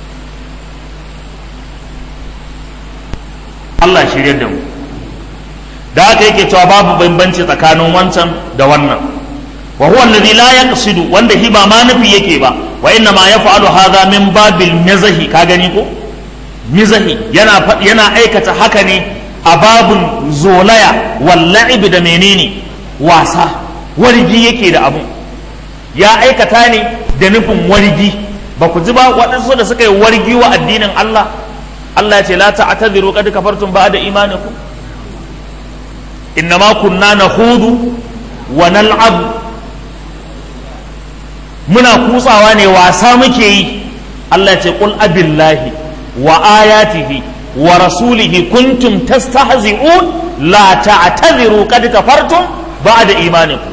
Allah shirya da mu da haka yake cewa babu bambanci tsakanin wancan da wannan wa huwa alladhi la yaqsidu wanda shi ba ma nufi yake ba wa inna ma yaf'alu hadha min babil mizahi ka gani ko mizahi yana yana aikata haka ne a babun zolaya wal la'ib da menene wasa wargi yake da abu ya aikata ne da nufin wargi ba ku ji ba waɗansu da suka yi wargi wa addinin Allah Allah ya ce la ta'tadiru qad kafartum ba'da imanikum innama kunna nakhudu wa nal'ab muna kutsawa ne wasa muke yi Allah ya ce qul abillahi wa ayatihi wa rasulihi kuntum tastahzi'un la ta'tadiru qad kafartum ba'da imanikum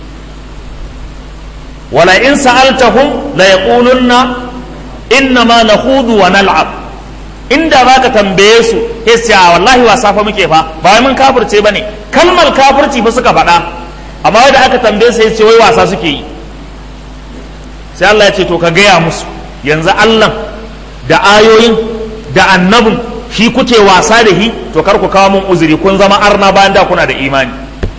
wala in sa'altahum la yaqulunna innama nakhudu wa nal'ab inda baka tambaye su sai a wallahi wasa fa muke fa ba mun kafirce bane kalmar kafirci fa suka faɗa amma wanda aka tambaye sai ce wai wasa suke yi sai Allah ya ce to ka gaya musu yanzu Allah da ayoyin da annabin shi kuke wasa da shi to kar ku kawo mun uzuri kun zama arna bayan da kuna da imani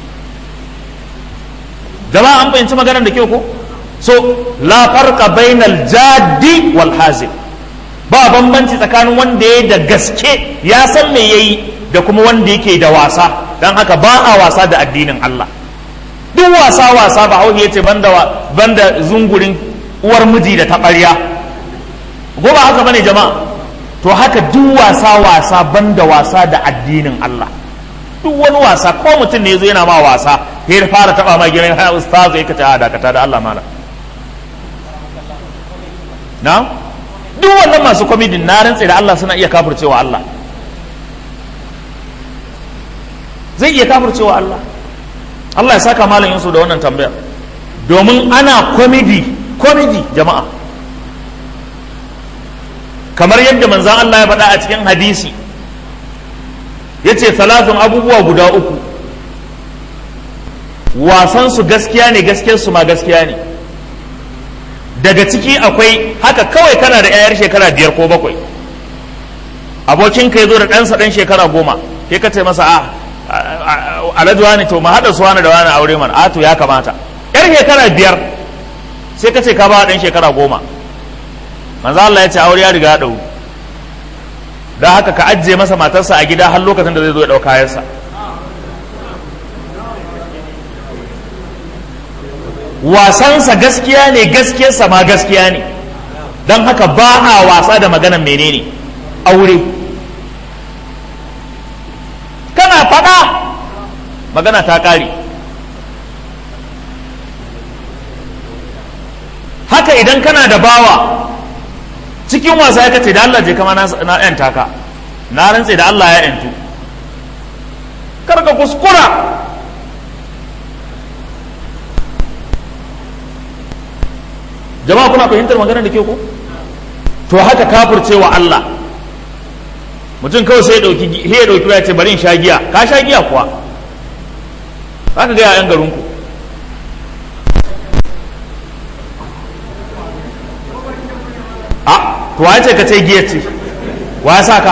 jama'a an fahimci maganar da kyau ko so la farqa bainal jaddi wal hazil ba bambanci tsakanin wanda ya da gaske ya san me yayi da kuma wanda yake da wasa dan haka ba a wasa da addinin Allah duk wasa wasa ba hauhi yace banda banda zungurin uwar miji da taɓarya ko ba haka bane jama'a to haka duk wasa wasa banda wasa da addinin Allah duk wani wasa ko mutum ne yazo yana ma wasa sai ya fara taba ma gidan ha ustaz ya kace a dakata da Allah mala na duk wannan masu komidin na rantse da Allah suna iya kafircewa Allah zai iya kafircewa Allah Allah ya saka malam Yusuf da wannan tambayar domin ana komedi komedi jama'a kamar yadda manzan Allah ya faɗa a cikin hadisi ya ce salatun abubuwa guda uku wasansu gaskiya ne gaskiyarsu ma gaskiya ne daga ciki akwai haka kawai kana da 'ya'yar shekara biyar ko bakwai abokinka ya zo da ɗansa ɗan shekara goma ke ka ce masa a alhaji wani to ma haɗa su wani da wani aure mana a to ya kamata yar shekara biyar sai ka ce ka ba ɗan shekara goma manzo Allah ya ce aure ya riga ya ɗau da haka ka ajiye masa matarsa a gida har lokacin da zai zo ya ɗau kayansa wasansa gaskiya ne gaskiyarsa ma gaskiya ne don haka ba a wasa da maganan menene aure kana faɗa magana ta ƙare haka idan kana da bawa cikin wasa ya kace da Allah je kama na yanta ka na rantse da Allah ya yantu kar ka kuskura jama'a kuna fahimtar magana da ke ko to haka kafircewa Allah mutum kawai sai ya dauki ya dauki ya ce bari in sha giya ka sha giya kuwa haka ga yayan garin ku a to wa ce ka ce giya ce wa ya sa ka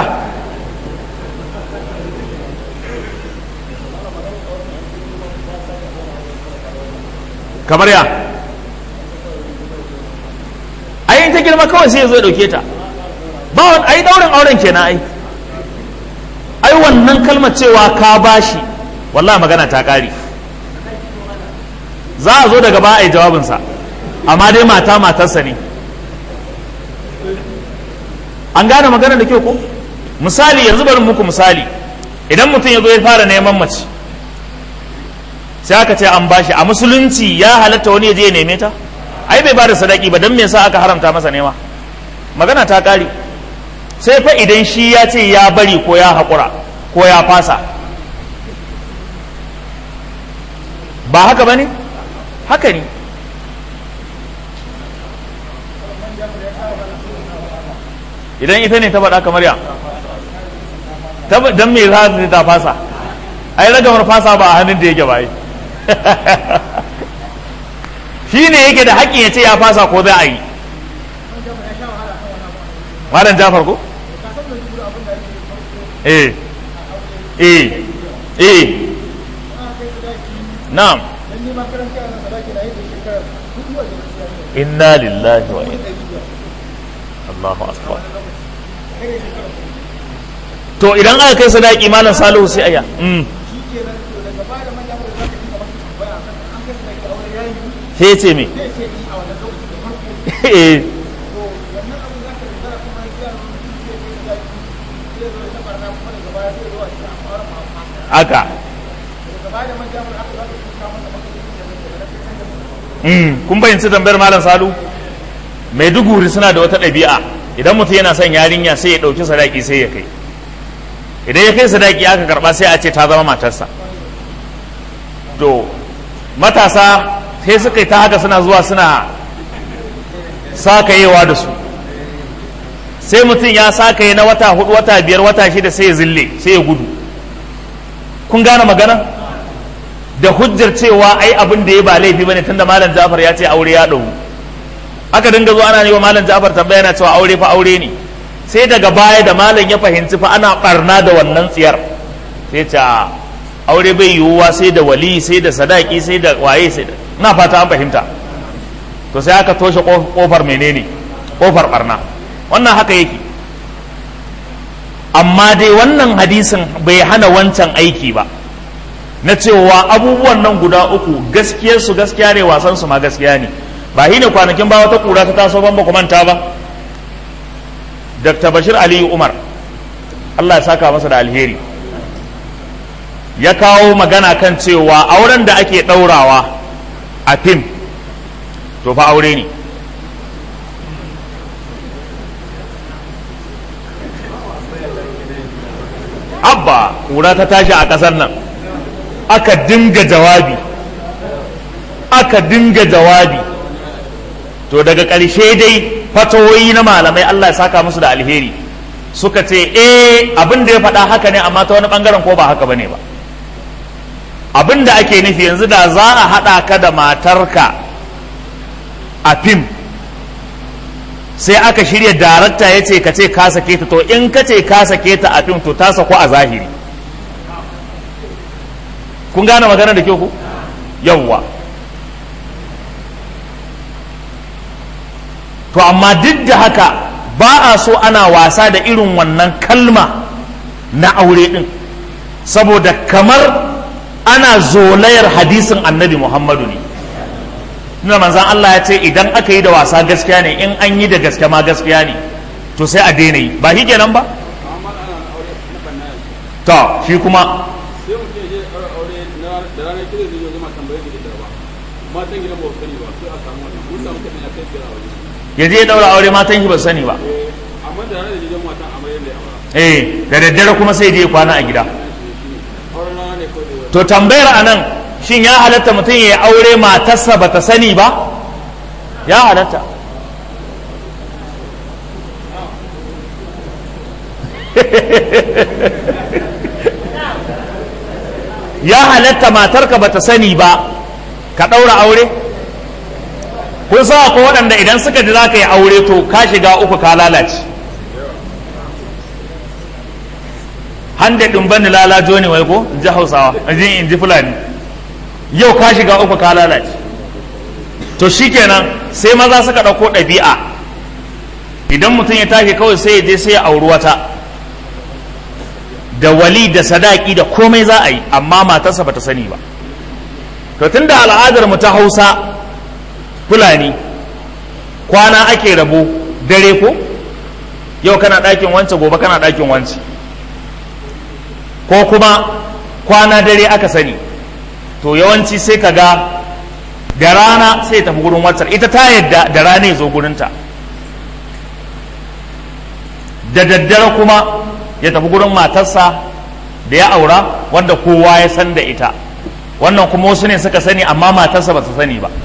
kamar ya ai ta girma kawai sai ya zo ya dauke ta ba wani ai daurin auren kenan ai ai wannan kalmar cewa ka bashi wallahi magana ta kare za a zo daga ba a yi jawabinsa amma dai mata matarsa ne an gane magana da kyau ko misali yanzu bari muku misali idan mutum ya zo ya fara neman mace sai aka ce an bashi a musulunci ya halatta wani ya je ya neme ta ai bai bada sadaki ba don me yasa aka haramta masa nema magana ta kare sai fa idan shi ya ce ya bari ko ya haƙura ko ya fasa ba haka ba ne haka ne idan ita ne ta faɗa kamar ya don me za ta fasa ai ragamar fasa ba a hannun da yake ba yi shi ne yake da haƙƙin ya ce ya fasa ko za a yi malam jafar ko eh eh eh na'am inna lillahi wa inna Allahu akbar to idan aka kai sadaki malam salihu sai aya sai ce me aka kun bayyanci tambayar malam salu maiduguri suna da wata ɗabi'a idan mutum yana son yarinya sai ya ɗauki sadaki sai ya kai idan ya kai sadaki aka karɓa sai a ce ta zama matarsa to matasa sai suka yi ta haka suna zuwa suna sakayewa da su sai mutum ya sakaye na wata hudu wata biyar wata shida sai ya zille sai ya gudu kun gane magana da hujjar cewa ai abin da ya ba laifi bane tunda malam Ja'far ya ce aure ya dauru aka dinga zuwa ana yi wa malam Ja'far tambaya yana cewa aure fa aure ne sai daga baya da malam ya fahimci fa ana barna da wannan tsiyar sai ce aure bai yiwuwa sai da wali sai da sadaki sai da waye sai da ina fata an fahimta to sai aka toshe kofar menene kofar barna wannan haka yake amma dai wannan hadisin bai hana wancan aiki ba na cewa abubuwan nan guda uku gaskiyar su gaskiya ne wasan su ma gaskiya ne ba shi ne kwanakin ba wata kura ta taso ban ba ku manta ba dr bashir aliyu umar allah ya saka masa da alheri ya kawo magana kan cewa auren da ake ɗaurawa a fim to fa aure ne abba kura ta tashi a ƙasar nan aka dinga jawabi aka dinga jawabi to daga ƙarshe dai fatawoyi na malamai Allah ya saka musu da alheri suka ce eh abin da ya faɗa haka ne amma ta wani ɓangaren ko ba haka bane ba abin da ake nufi yanzu da za a haɗa ka da matarka a fim sai aka shirya darakta ya ce ka ce ka sake ta to in ka ce ka sake ta a fim to ta sako a zahiri kun gane magana da kyau ku yawwa to amma duk da haka ba a so ana wasa da irin wannan kalma na aure din saboda kamar ana zolayar hadisin annabi muhammadu ne nuna manzan Allah ya ce idan aka yi da wasa gaskiya ne in an yi da gaske ma gaskiya ne to sai a daina yi ba shi kenan ba to shi kuma sai mutum ya je ya ɗaura aure na- da ranar kira zai zo zama tambayar da ita ba matan gidan ba su sani ba sai a samu wannan mun samu kaɗan ya kai kira waje ya je ya daura aure matan shi ba sani ba amma da ranar da jijan matan amaryar da ya aura eh da daddare kuma sai je ya kwana a gida auren rana ne kawai da to tambayar anan shin ya halatta mutum ya yi aure matarsa ba ta sani ba ya halatta ya halatta matarka ba ta sani ba ka ɗaura aure kun sa ko waɗanda idan suka ji za ka yi aure to ka shiga uku ka lalace hande ɗin bani lalajo ne wai ko in ji hausawa in ji in ji fulani yau ka shiga uku ka lalace to shikenan sai maza suka ɗauko ɗabi'a idan mutum ya tashi kawai sai ya je sai ya auri wata da wali da sadaki da komai za a yi amma matarsa bata sani ba to tunda al'adar mu ta hausa fulani kwana ake rabo dare ko yau kana ɗakin wance gobe kana ɗakin wance ko kuma kwana dare aka sani to yawanci sai ka ga da rana sai tafi gurin waccar ita ta yadda da rana ya zo gurinta da daddare kuma ya tafi gurin matarsa da ya aura wanda kowa ya san da ita wannan kuma wasu ne suka sani amma matarsa ba su sani ba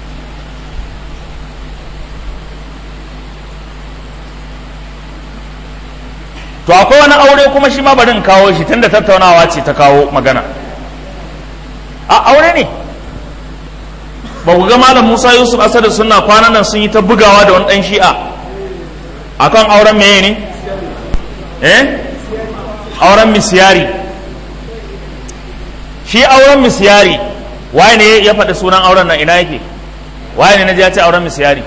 to akwai wani aure kuma shi ma bari in kawo shi tunda tattaunawa ce ta kawo magana a aure ne ba ku ga malam musa yusuf asadu suna kwanan nan sun yi ta bugawa da wani dan shi'a akan auren meye ne eh auren misiyari shi auren misiyari waye ne ya faɗi sunan auren nan ina yake waye ne na ji ya ce auren misiyari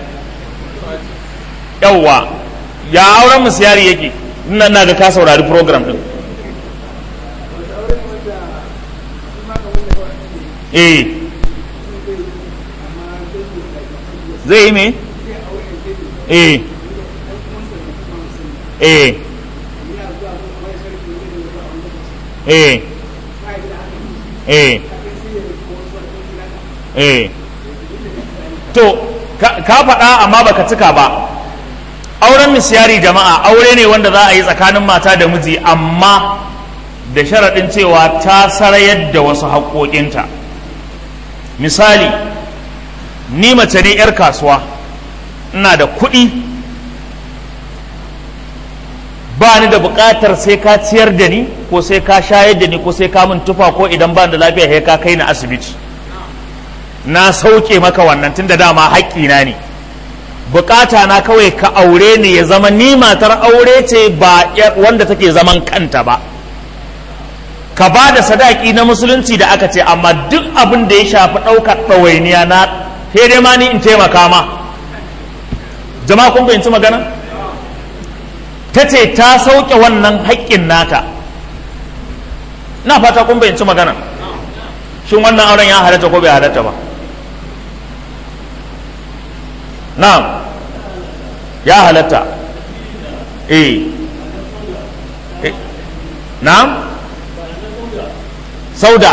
yawwa ya auren misiyari yake ina na ga ka saurari program din eh zai yi me eh eh eh eh eh to ka ka faɗa amma baka cika ba auren misyari jama'a aure ne wanda za a yi tsakanin mata da miji amma da sharaɗin cewa ta sarayar da wasu haƙoƙinta misali ni mace ne 'yar kasuwa ina da kuɗi ba ni da buƙatar sai ka ciyar da ni ko sai ka shayar da ni ko sai ka min tufa ko idan ba ni da lafiya sai ka kai ni asibiti na sauke maka wannan tun da dama haƙƙina ne bukata na kawai ka aure ni ya zama ni matar aure ce ba wanda take zaman kanta ba ka ba da sadaki na musulunci da aka ce amma duk abin da ya shafi ɗaukar ɗawainiya na sai dai ma ni in taimaka ma jama'a kun fahimci magana ta ce ta sauke wannan haƙƙin nata na fata kun fahimci magana shin wannan auren ya halatta ko bai halatta ba na'am ya halatta eh Eh. na'am sauda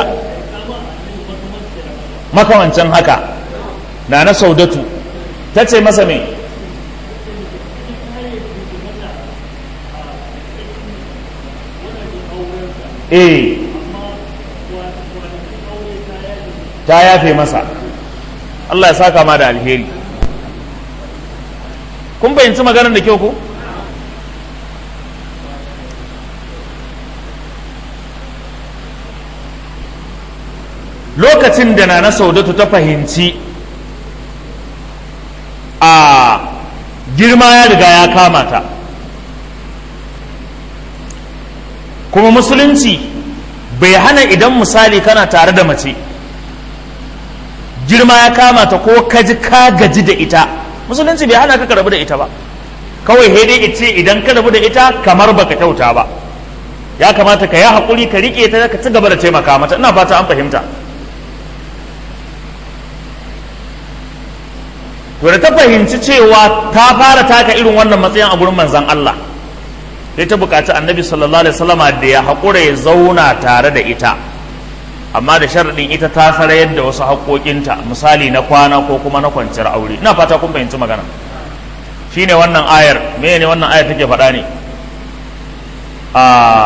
makamancin haka na na saudatu ta ce masa me eh ta yafe masa Allah ya saka ma da alheri kun fahimci maganar da kyau ko lokacin da na na saudatu ta fahimci a girma ya riga ya kama ta kuma musulunci bai hana idan misali kana tare da mace girma ya kama ta ko kaji ka gaji da ita musulunci bai hana ka rabu da ita ba kawai dai ce idan ka rabu da ita kamar baka kyauta ba ya kamata ka yi haƙuri ka riƙe ta ka ci gaba da taimaka mata ina fata an fahimta to da ta fahimci cewa ta fara taka irin wannan matsayin a gurin manzon Allah sai ta bukaci annabi sallallahu alaihi wasallama da ya haƙura ya zauna tare da ita amma da sharaɗin ita ta sarayar da wasu haƙoƙinta misali na kwana ko kuma na kwanciyar aure ina fata kun fahimci magana shine wannan ayar me ne wannan ayar take faɗa ne a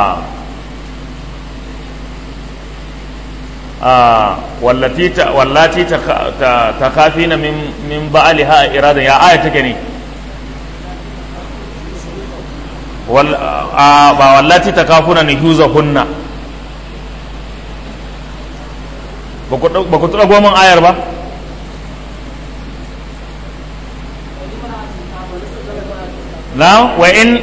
a wallati ta wallati ta ta kafina min min ba'aliha iradan ya aya take ne ba wallati ta kafuna ni huza hunna ba ku tura goman ayar ba na wa in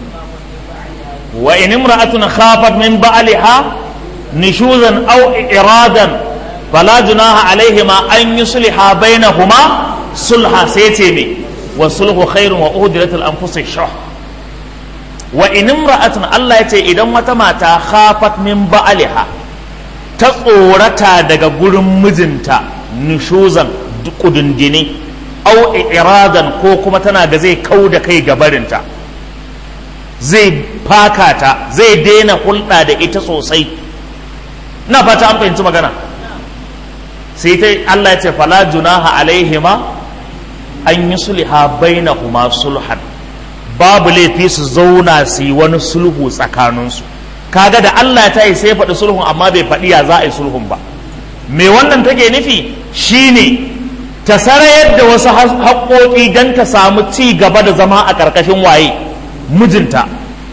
wa in imra'atun khafat min ba'liha nishuzan aw iradan fala junaha alaihima an yusliha bainahuma sulha sai ce me wa sulhu khairun wa uhdirat al anfus shuh wa in imra'atun Allah ya ce idan wata mata khafat min ba'liha ta tsorata daga gurin mijinta nushuzan kudundini au iradan ko kuma tana da zai kau da kai gabarinta zai faka ta zai daina hulɗa da ita sosai na fata an fahimci magana sai ta Allah ya ce fala junaha alaihima an yi sulha bainahuma sulhan babu laifi su zauna su yi wani sulhu tsakaninsu kaga da Allah ta yi sai faɗi sulhun amma bai faɗi ya za a yi sulhun ba me wannan take nufi shine ta sarayar da wasu haƙoƙi don ta samu ci gaba da zama a ƙarƙashin waye mijinta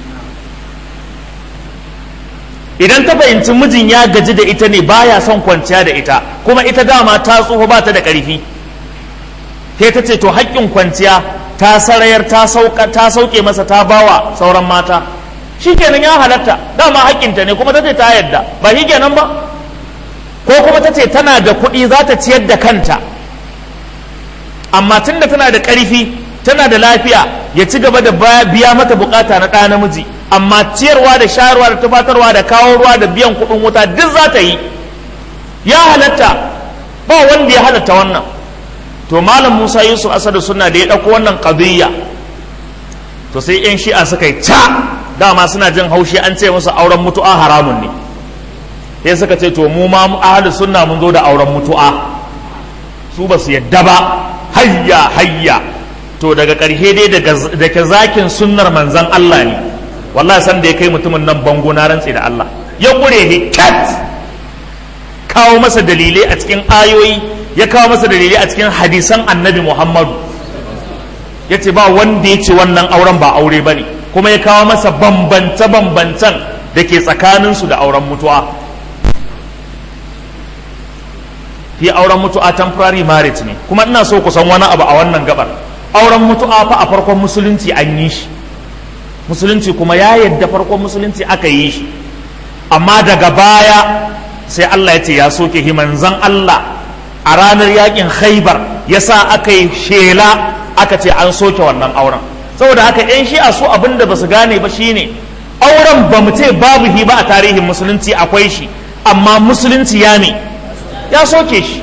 idan ta fahimci mijin ya gaji da ita ne baya son kwanciya da ita kuma ita dama ta tsoho ba ta da ƙarfi sai ta ce to haƙƙin kwanciya ta sarayar ta sauke masa ta bawa sauran mata shi kenan ya halatta dama haƙƙinta ne kuma ta ce ta yadda ba shi kenan ba ko kuma ta ce tana da kuɗi za ta ciyar da kanta amma tunda tana da ƙarfi tana da lafiya ya ci gaba da biya mata bukata na ɗa namiji amma ciyarwa da shayarwa da tufatarwa da kawo ruwa da biyan kuɗin wuta duk za ta yi ya halatta ba wanda ya halatta wannan to malam musa yusuf asadu suna da ya ɗauko wannan ƙadiyya to sai 'yan shi'a suka yi ca dama suna jin haushi an ce musu auren mutu'a haramun ne sai suka ce to mu ma ahlus sunna mun zo da auren mutu'a su ba su yadda ba hayya hayya to daga ƙarshe dai daga zakin sunnar manzan Allah ne wallahi san da ya kai mutumin nan bango na rantse da Allah ya ƙure hikat kawo masa dalilai a cikin ayoyi ya kawo masa dalilai a cikin hadisan annabi Muhammadu ya ce ba wanda ya ce wannan auren ba aure ba ne kuma ya kawo masa bambance-bambancen da ke tsakaninsu da auren mutuwa fi auren mutu'a temporary marriage ne kuma ina so ku san wani abu a wannan gabar auren mutu'a fa a farkon musulunci an yi shi musulunci kuma ya yadda farkon musulunci aka yi shi amma daga baya sai Allah ya ce ya soke himanzan Allah a ranar yakin khaibar ya sa aka yi shela aka ce an soke wannan auren saboda haka yan shi'a su abin da ba su gane ba shine auren ba mu ce babu hi ba a tarihin musulunci akwai shi amma musulunci ya ne ya soke shi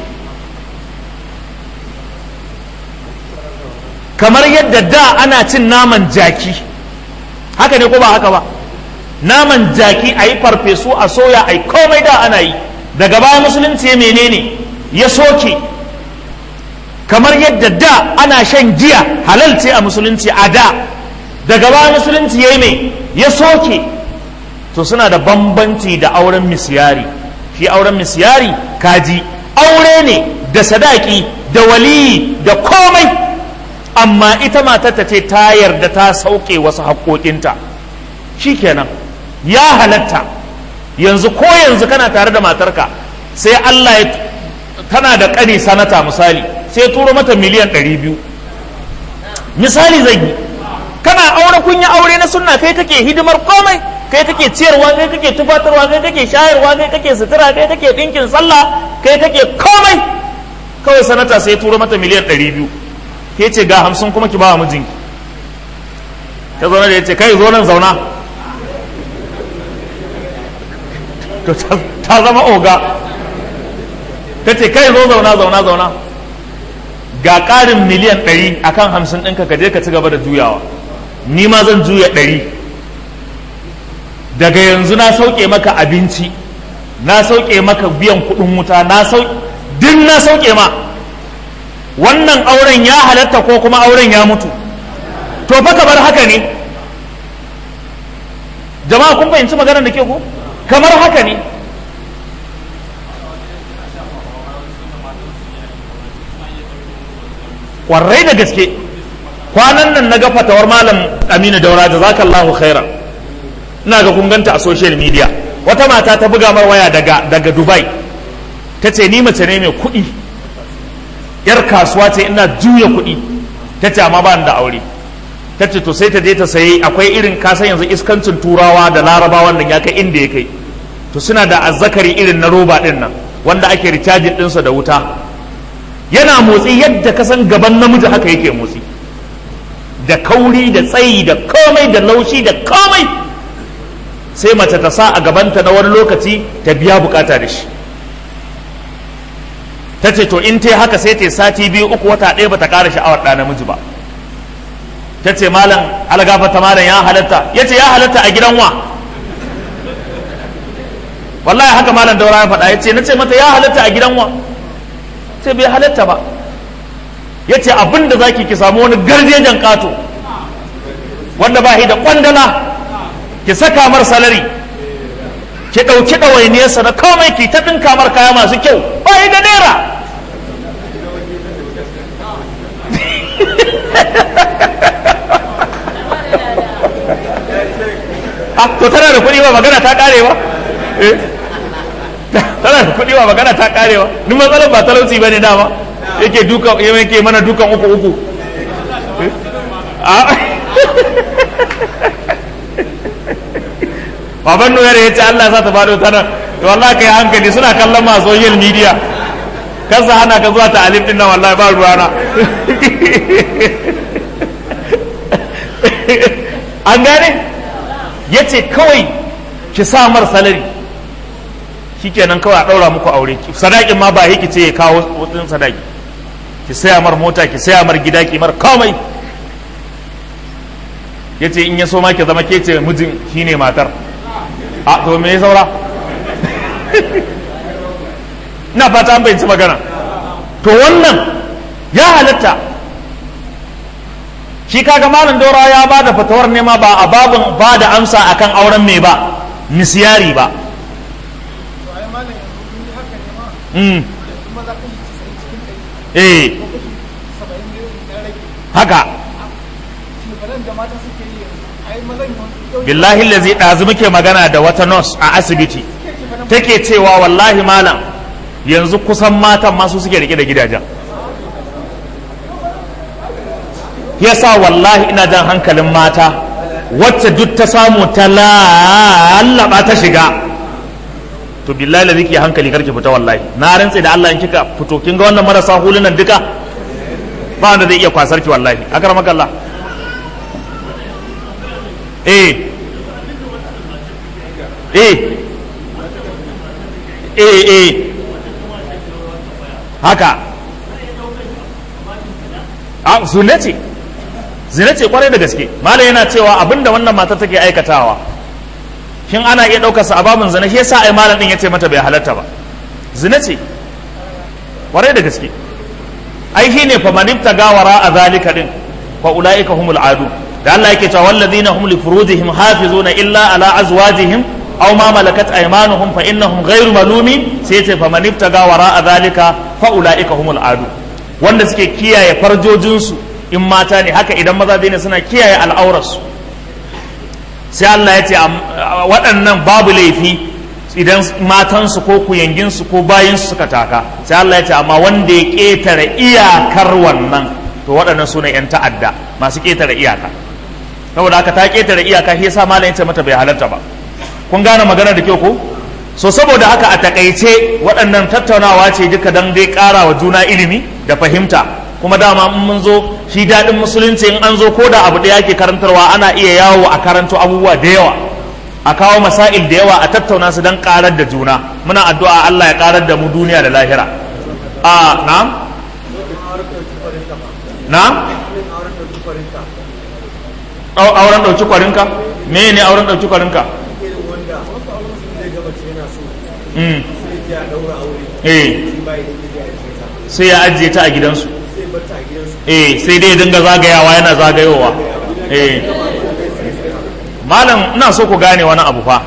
kamar yadda da ana cin naman jaki haka ne ko ba haka ba naman jaki a yi farfesu a soya a yi komai da ana yi daga baya musulunci ya menene ya soke kamar yadda da ana shan giya halal ce a musulunci a da daga baya musulunci ya yi mai ya soke to suna da bambanci da auren misyari shi auren misyari kaji aure ne da sadaki da waliyi da komai amma ita matar ta ce ta yarda ta sauke wasu haƙoƙinta shikenan ya halatta yanzu ko yanzu kana tare da matarka sai Allah ya tana da ƙani sanata misali sai turo mata miliyan ɗari biyu misali zai yi kana aure kun yi aure na sunna kai kake hidimar komai kai kake ciyarwa kai kake tufatarwa kai kake shayarwa kai kake sutura kai kake ɗinkin sallah kai kake komai kawai sanata sai turo mata miliyan ɗari biyu ke ce ga hamsin kuma ki ba wa mijinki ta zaune da ya ce kai zo nan zauna to ta zama oga ta ce kai zo zauna zauna zauna ga ƙarin miliyan ɗari a kan hamsin ɗinka ka je ka ci gaba da juyawa ni ma zan juya ɗari daga yanzu na sauke maka abinci na sauke maka biyan kuɗin wuta na sauke duk na sauke ma wannan auren ya halatta ko kuma auren ya mutu to fa kamar haka ne jama'a kun fahimci maganar da ke ku kamar haka ne kwarai da gaske kwanan nan na ga fatawar malam aminu daura da zaka Allahu khaira ina ga kun ganta a social media wata mata ta buga mar waya daga daga dubai ta ce ni mace ne mai kuɗi yar kasuwa ce ina juya kuɗi ta ce amma ba da aure ta ce to sai ta je ta sayi akwai irin kasan yanzu iskancin turawa da larabawan nan ya kai inda ya kai to suna da azzakari irin na roba din nan wanda ake recharging ɗinsa da wuta yana motsi yadda ka san gaban namiji haka yake motsi da kauri da tsayi da komai da laushi da komai sai mace ta sa a gabanta na wani lokaci ta biya bukata da shi ta ce to in ta haka sai ta sati biyu uku wata ɗaya ba ta ƙara sha'awar ɗa namiji ba ta ce malam algafata malam ya halatta ya ce ya halatta a gidan wa wallahi haka malam daura ya faɗa ya ce na ce mata ya halatta a gidan wa sai bai halatta ba ya ce abin da za ki samu wani garjejen ƙato wanda ba da ƙwandala ki saka mar salari ki ɗauki ɗawainiyarsa na komai ki ta ɗinka mar kaya masu kyau ba da naira to tana da kuɗi ba magana ta ƙare ba tana da kuɗi ba magana ta ƙare ba ni matsalar ba talauci ba ne dama yake dukan yake mana dukan uku uku baban nuyar ya ce Allah sa ta faɗo ta nan to wallahi kai hankali suna kallon masu social media kan sa hana ka zuwa ta alif din nan wallahi ba ruwana an gane ya ce kawai ki sa mar salari shikenan kawai a ɗaura muku aure sadakin ma ba ki ce ya kawo wutin sadaki ki saya mar mota ki saya mar gida ki mar komai ya ce in ya so ma ki zama ke ce mijin shine matar a to me ya saura na fata an bayyanci magana to wannan ya halatta shi kaga malam daura ya ba da fatawar nema ba a babin ba da amsa akan auren mai ba misyari ba eh haka billahi lazi ɗazu muke magana da wata nurse a asibiti take cewa wallahi malam yanzu kusan matan masu suke rike da gidajen yasa wallahi ina jan hankalin mata wacce duk ta samu ta lallaba ta shiga to billahi lazi ki hankali karki fita wallahi na rantse da Allah in kika fito kin ga wannan marasa hulunan duka ba wanda zai iya kwasar ki wallahi akramaka Allah eh eh eh eh haka a zune ce zina ce kwarai da gaske malam yana cewa abinda wannan mata take aikatawa shin ana iya ɗaukarsa a babin zina shi yasa ai malam din yace mata bai halatta ba zina ce kwarai da gaske ai shine fa man ibtaga wara a zalika din fa ulaika humul adu da Allah yake cewa wallazina hum li furujihim hafizuna illa ala azwajihim aw ma malakat aymanuhum fa innahum ghayru malumi sai yace fa man ibtaga wara a zalika fa ulaika humul adu wanda suke kiyaye farjojinsu in mata ne haka idan maza ne suna kiyaye al'aurarsu sai Allah ya ce waɗannan babu laifi idan matansu ko kuyanginsu ko bayinsu suka taka sai Allah ya ce amma wanda ya ƙetare iyakar wannan to waɗannan su ne 'yan ta'adda masu ƙetare iyaka saboda haka ta ƙetare iyaka shi yasa malam ya ce mata bai halarta ba kun gane magana da kyau ko so saboda haka a takaice waɗannan tattaunawa ce duka don dai ƙara wa juna ilimi da fahimta kuma dama in mun zo shi daɗin musulunci in an zo ko da abu ɗaya ke karantarwa ana iya yawo a karanto abubuwa da yawa a kawo masail da yawa a tattauna su don ƙarar da juna muna addu'a Allah ya ƙarar da mu duniya da lahira a na na auren ɗauki kwarinka me ne auren ɗauki kwarinka sai ya ajiye ta a gidansu eh sai dai dinga zagayawa yana zagayowa eh malam ina so ku gane wani abu fa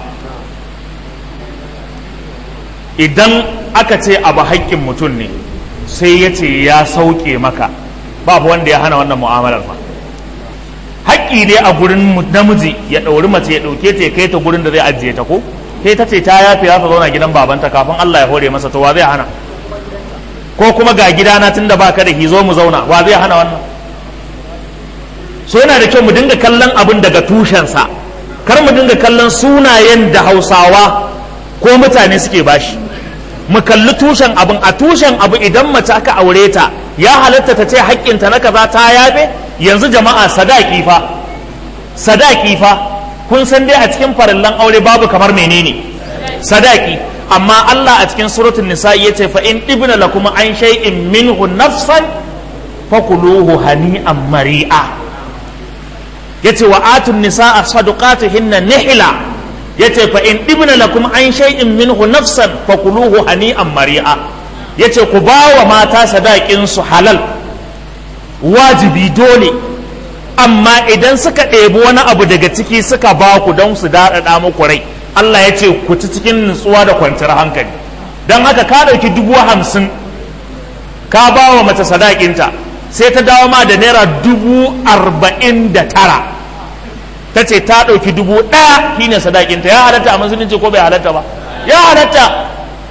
idan aka ce abu haƙƙin mutum ne sai ya ce ya sauke maka babu wanda ya hana wannan mu'amalar fa haƙƙi ne a gurin namiji ya ɗauri mace ya ɗauke ta ya kai ta gurin da zai ajiye ta ko sai ta ce ta yafe za ta zauna gidan babanta kafin Allah ya hore masa to wa zai hana ko kuma ga gidana tun da baka da zo mu zauna wa zai hana wannan so yana da kyau mu dinga kallon abin daga tushensa kar mu dinga kallon sunayen da hausawa ko mutane suke bashi mu kalli tushen abin a tushen abu idan mace aka aure ta ya halatta ta ce haƙƙinta na kaza ta yafe yanzu jama'a sadaki fa sadaki fa kun san dai a cikin farillan aure babu kamar menene sadaki amma Allah a cikin suratul nisa yace fa in ibna lakum an shay'in minhu nafsan fakuluhu hani'an mari'a yace wa atun nisaa sadaqatihinna nihla yace fa in ibna lakum an shay'in minhu nafsan fakuluhu hani'an mari'a yace ku bawa mata sadakin su halal wajibi dole amma idan suka ɗebi wani abu daga ciki suka ba ku don su daɗaɗa muku rai Allah ya ce ku ci cikin nutsuwa da kwanciyar hankali don haka ka ɗauki dubu hamsin ka ba wa mace sadakinta sai ta dawo ma da naira dubu arba'in da tara ta ce ta ɗauki dubu ɗaya shine sadakinta ya halatta a musulunci ko bai halatta ba ya halatta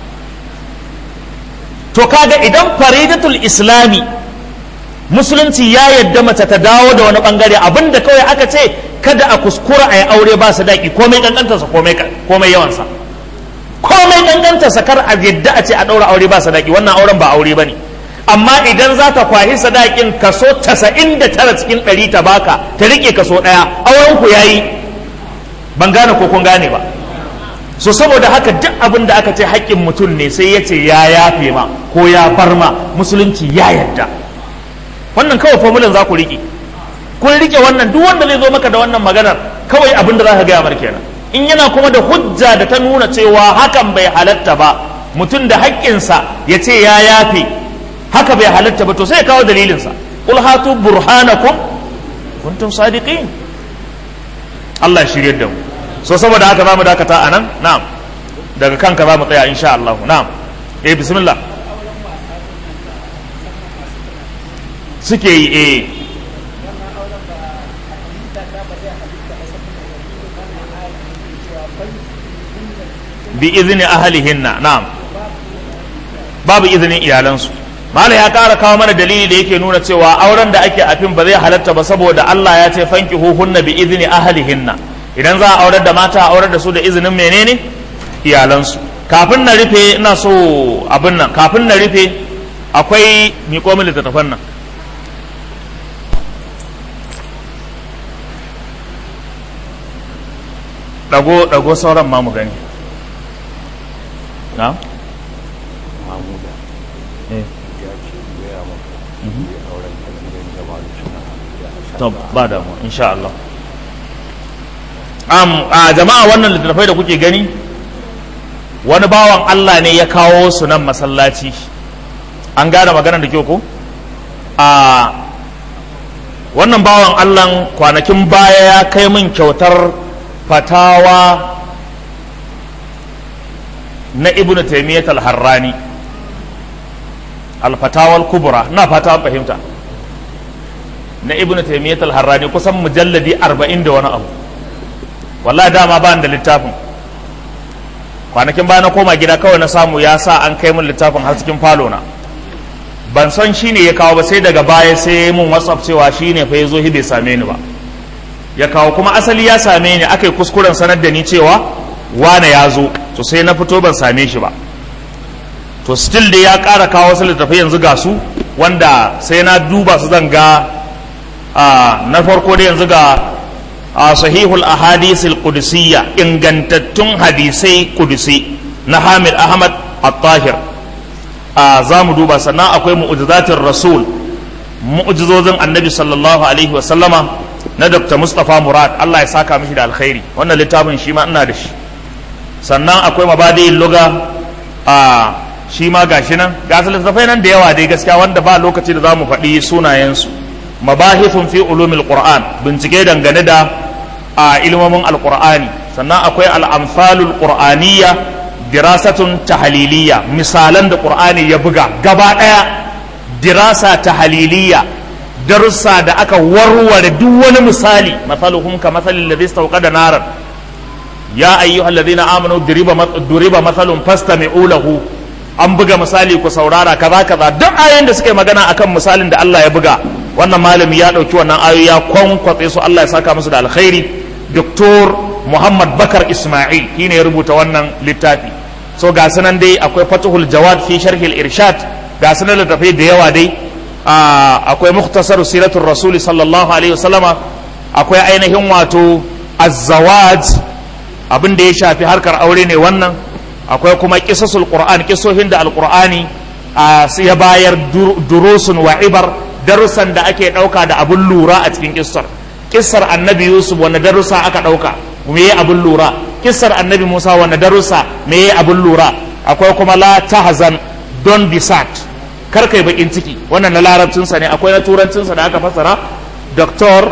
to kaga idan faridatul islami musulunci ya yadda mace ta dawo da wani bangare abinda kawai aka ce kada a kuskura a yi aure ba sadaki komai kankantarsa komai yawansa komai kankantarsa kar a yadda a ce a ɗaura aure ba sadaki wannan auren ba aure ba ne amma idan za ta kwahi sadakin kaso casa'in da tara cikin ɗari ta baka ta riƙe kaso ɗaya auren ku yayi ban gane ko kun gane ba so saboda haka duk abin da aka ce haƙƙin mutum ne sai ya ce ya yafe ma ko ya bar ma musulunci ya yadda wannan kawai formulan za ku riƙe kun riƙe wannan duk wanda zai zo maka da wannan maganar kawai abin da za ka gaya mar kenan in yana kuma da hujja da ta nuna cewa hakan bai halatta ba mutum da haƙƙinsa ya ce ya yafe haka bai halatta ba to sai ya kawo dalilinsa qul hatu burhanakum kuntum sadiqin Allah shirye da mu so saboda haka zamu dakata anan na'am daga kanka zamu tsaya insha Allah na'am eh bismillah suke yi eh bi izini ahalihinna na'am babu izinin iyalansu mala ya ƙara kawo mana dalili da yake nuna cewa auren da ake afin ba zai halatta ba saboda Allah ya ce fanki huhunna bi izini ahalihinna idan za a aurar da mata a aurar da su da izinin menene iyalansu kafin na rufe ina so abin nan kafin na rufe akwai miƙo min littattafan nan ɗago ɗago sauran ma mu gani na? to ba damu insha Allah um, a jama'a wannan littattafai da kuke gani wani bawan Allah ne ya kawo su nan masallaci an gane maganar da kyau ko a wannan bawan Allah kwanakin baya ya kai min kyautar fatawa na ibnu taimiyyat al-harrani alfatawal kubra ina fata an fahimta na ibnu taymiyyah al-harrani kusan mujalladi 40 da wani abu wallahi dama ba da littafin kwanakin baya na koma gida kawai na samu ya sa an kai min littafin har cikin falo na ban san shine ya kawo ba sai daga baya sai ya mun whatsapp cewa shine fa yazo hi bai same ni ba ya kawo kuma asali ya same ni aka yi kuskuren sanar da ni cewa wane ya zo to sai na fito ban same shi ba to still dai ya ƙara kawo wasu littafai yanzu ga su wanda sai na duba su zan ga na farko da yanzu ga sahihul ahadisil qudusiyya ingantattun hadisai kudusi na Hamid Ahmad At-Tahir za mu duba sannan akwai mu'jizatir rasul mu'jizozin annabi sallallahu alaihi wa sallama na Dr. Mustapha Murad Allah ya saka mishi da alkhairi wannan littafin shi ma ina da shi sannan akwai mabadi'in luga a shi ma gashi nan ga littafai nan da yawa dai gaskiya wanda ba lokaci da za mu faɗi sunayensu mabahithun fi ulumil qur'an bincike dangane da a ilmomin alqur'ani sannan akwai al'amsalul qur'aniyya dirasatun tahaliliya misalan da qur'ani ya buga gaba daya dirasa tahaliliya darussa da aka warware duk wani misali masaluhum ka masalil ladhi istawqada naran ya ayyuhal ladhina amanu duriba duriba masalun fastami'u lahu an buga misali ku saurara kaza kaza duk ayoyin da suka yi magana akan misalin da Allah ya buga wannan malami ya dauki wannan ayoyi ya kwankwatse su Allah ya saka musu da alkhairi Dr. Muhammad Bakar Ismail shine ya rubuta wannan littafi so ga sunan dai akwai Fathul Jawad fi sharhil irshad ga sunan littafai da yawa dai akwai mukhtasar siratul rasul sallallahu alaihi wasallama akwai ainihin wato az-zawaj abin da ya shafi harkar aure ne wannan akwai kuma kisasul qur'an kisohin da alqur'ani ya bayar durusun wa ibar darussan da ake dauka da abun lura a cikin kissar kissar annabi yusuf wanda darussa aka dauka me yi abun lura kissar annabi musa wanda darussa me yi abun lura akwai kuma la tahzan don be sad kar kai bakin ciki wannan na larabcinsa ne akwai na turancinsa da aka fasara doktor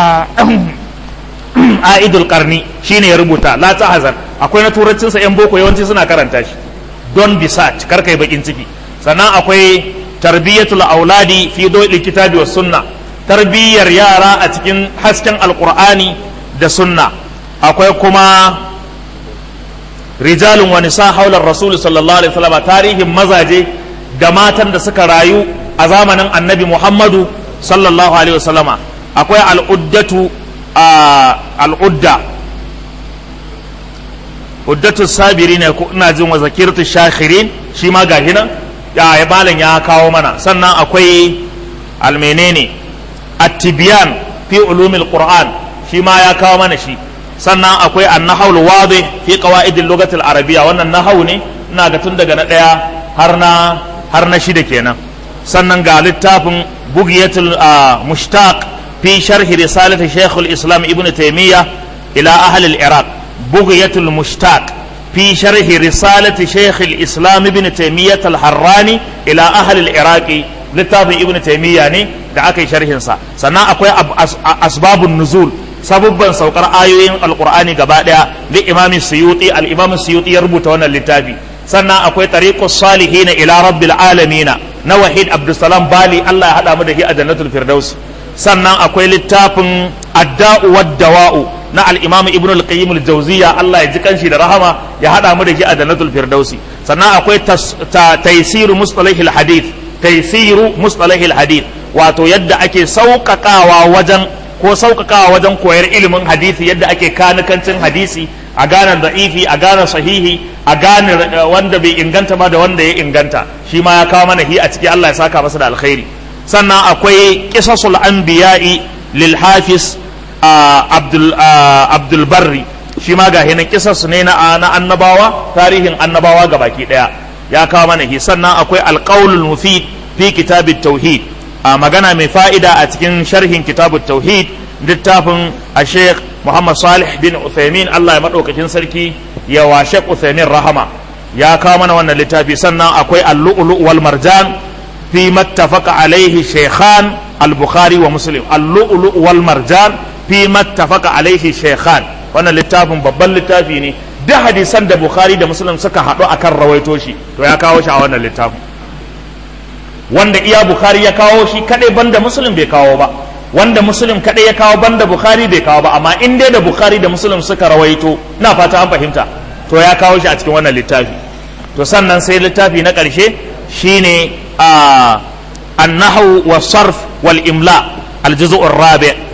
aidul karni shine ya rubuta la tahzan akwai na turancinsa yan boko yawanci suna karanta shi don be sad kar kai bakin ciki sannan akwai tarbiyatul auladi fi dawil kitabi was sunna tarbiyyar yara a cikin hasken alqur'ani da sunna akwai kuma rijalun wa nisa haular rasul sallallahu alaihi wasallam tarihin mazaje da matan da suka rayu a zamanin annabi muhammadu sallallahu alaihi wasallama akwai al'uddatu al'udda uddatu sabiri ne ina jin wa zakirtu shakhirin shi ma gashi nan ya ya malam ya kawo mana sannan akwai almenene at-tibyan fi ulumil qur'an shi ma ya kawo mana shi sannan akwai an-nahwl wadih fi qawaid al-lughah al-arabiyya wannan nahwu ne ina ga tun daga na daya har na har na shida kenan sannan ga littafin bugiyatul mushtaq fi sharhi risalati shaykh al-islam ibn taymiyyah ila ahli al-iraq bugiyatul mushtaq في شرح رسالة شيخ الإسلام ابن تيمية الحراني إلى أهل العراق littafin ibn taymiya ne da aka yi sharhin sa sannan akwai asbabun nuzul sabubban saukar ayoyin alqur'ani gaba daya li imami suyuti al imam suyuti ya rubuta wannan littafi sannan akwai tariqus salihin ila rabbil alamin na wahid abdussalam bali Allah ya hada mu da shi a jannatul firdaus sannan akwai littafin adda'u wad dawa'u na al-imam ibn al-qayyim al-jawziya Allah ya ji kanshi da rahama ya hada mu da shi a jannatul firdausi sannan akwai taysiru mustalahil hadith taysiru mustalahil hadith wato yadda ake sauƙaƙawa wajen ko sauƙaƙawa wajen koyar ilimin hadisi yadda ake kanikancin hadisi a gane da'ifi a gane sahihi a gane wanda bai inganta ba da wanda ya inganta shi ma ya kawo mana hi a ciki Allah ya saka masa da alkhairi sannan akwai qisasul anbiya'i lil hafiz abdul abdul barri shi ma ga hinan kisas ne na na annabawa tarihin annabawa ga baki daya ya kawo mana hi sannan akwai alqaulul mufid fi kitabit tauhid a magana mai fa'ida a cikin sharhin kitabut tauhid littafin a sheikh muhammad salih bin uthaymin allah ya maɗaukakin sarki ya wa sheikh uthaymin rahama ya kawo mana wannan littafi sannan akwai al-lu'lu wal marjan fi mattafaqa alaihi shaykhan al-bukhari wa muslim al-lu'lu wal marjan fi mattafaqa alaihi shaykhan wannan littafin babban littafi ne duk hadisan da bukhari da muslim suka haɗu akan rawaito shi to ya kawo shi a wannan littafin wanda iya bukhari ya kawo shi kadai banda muslim bai kawo ba wanda muslim kadai ya kawo banda bukhari bai kawo ba amma in dai da bukhari da muslim suka rawaito na fata an fahimta to ya kawo shi a cikin wannan littafi to sannan sai littafi na ƙarshe shine a annahu wa sarf wal imla al juz'ur rabi'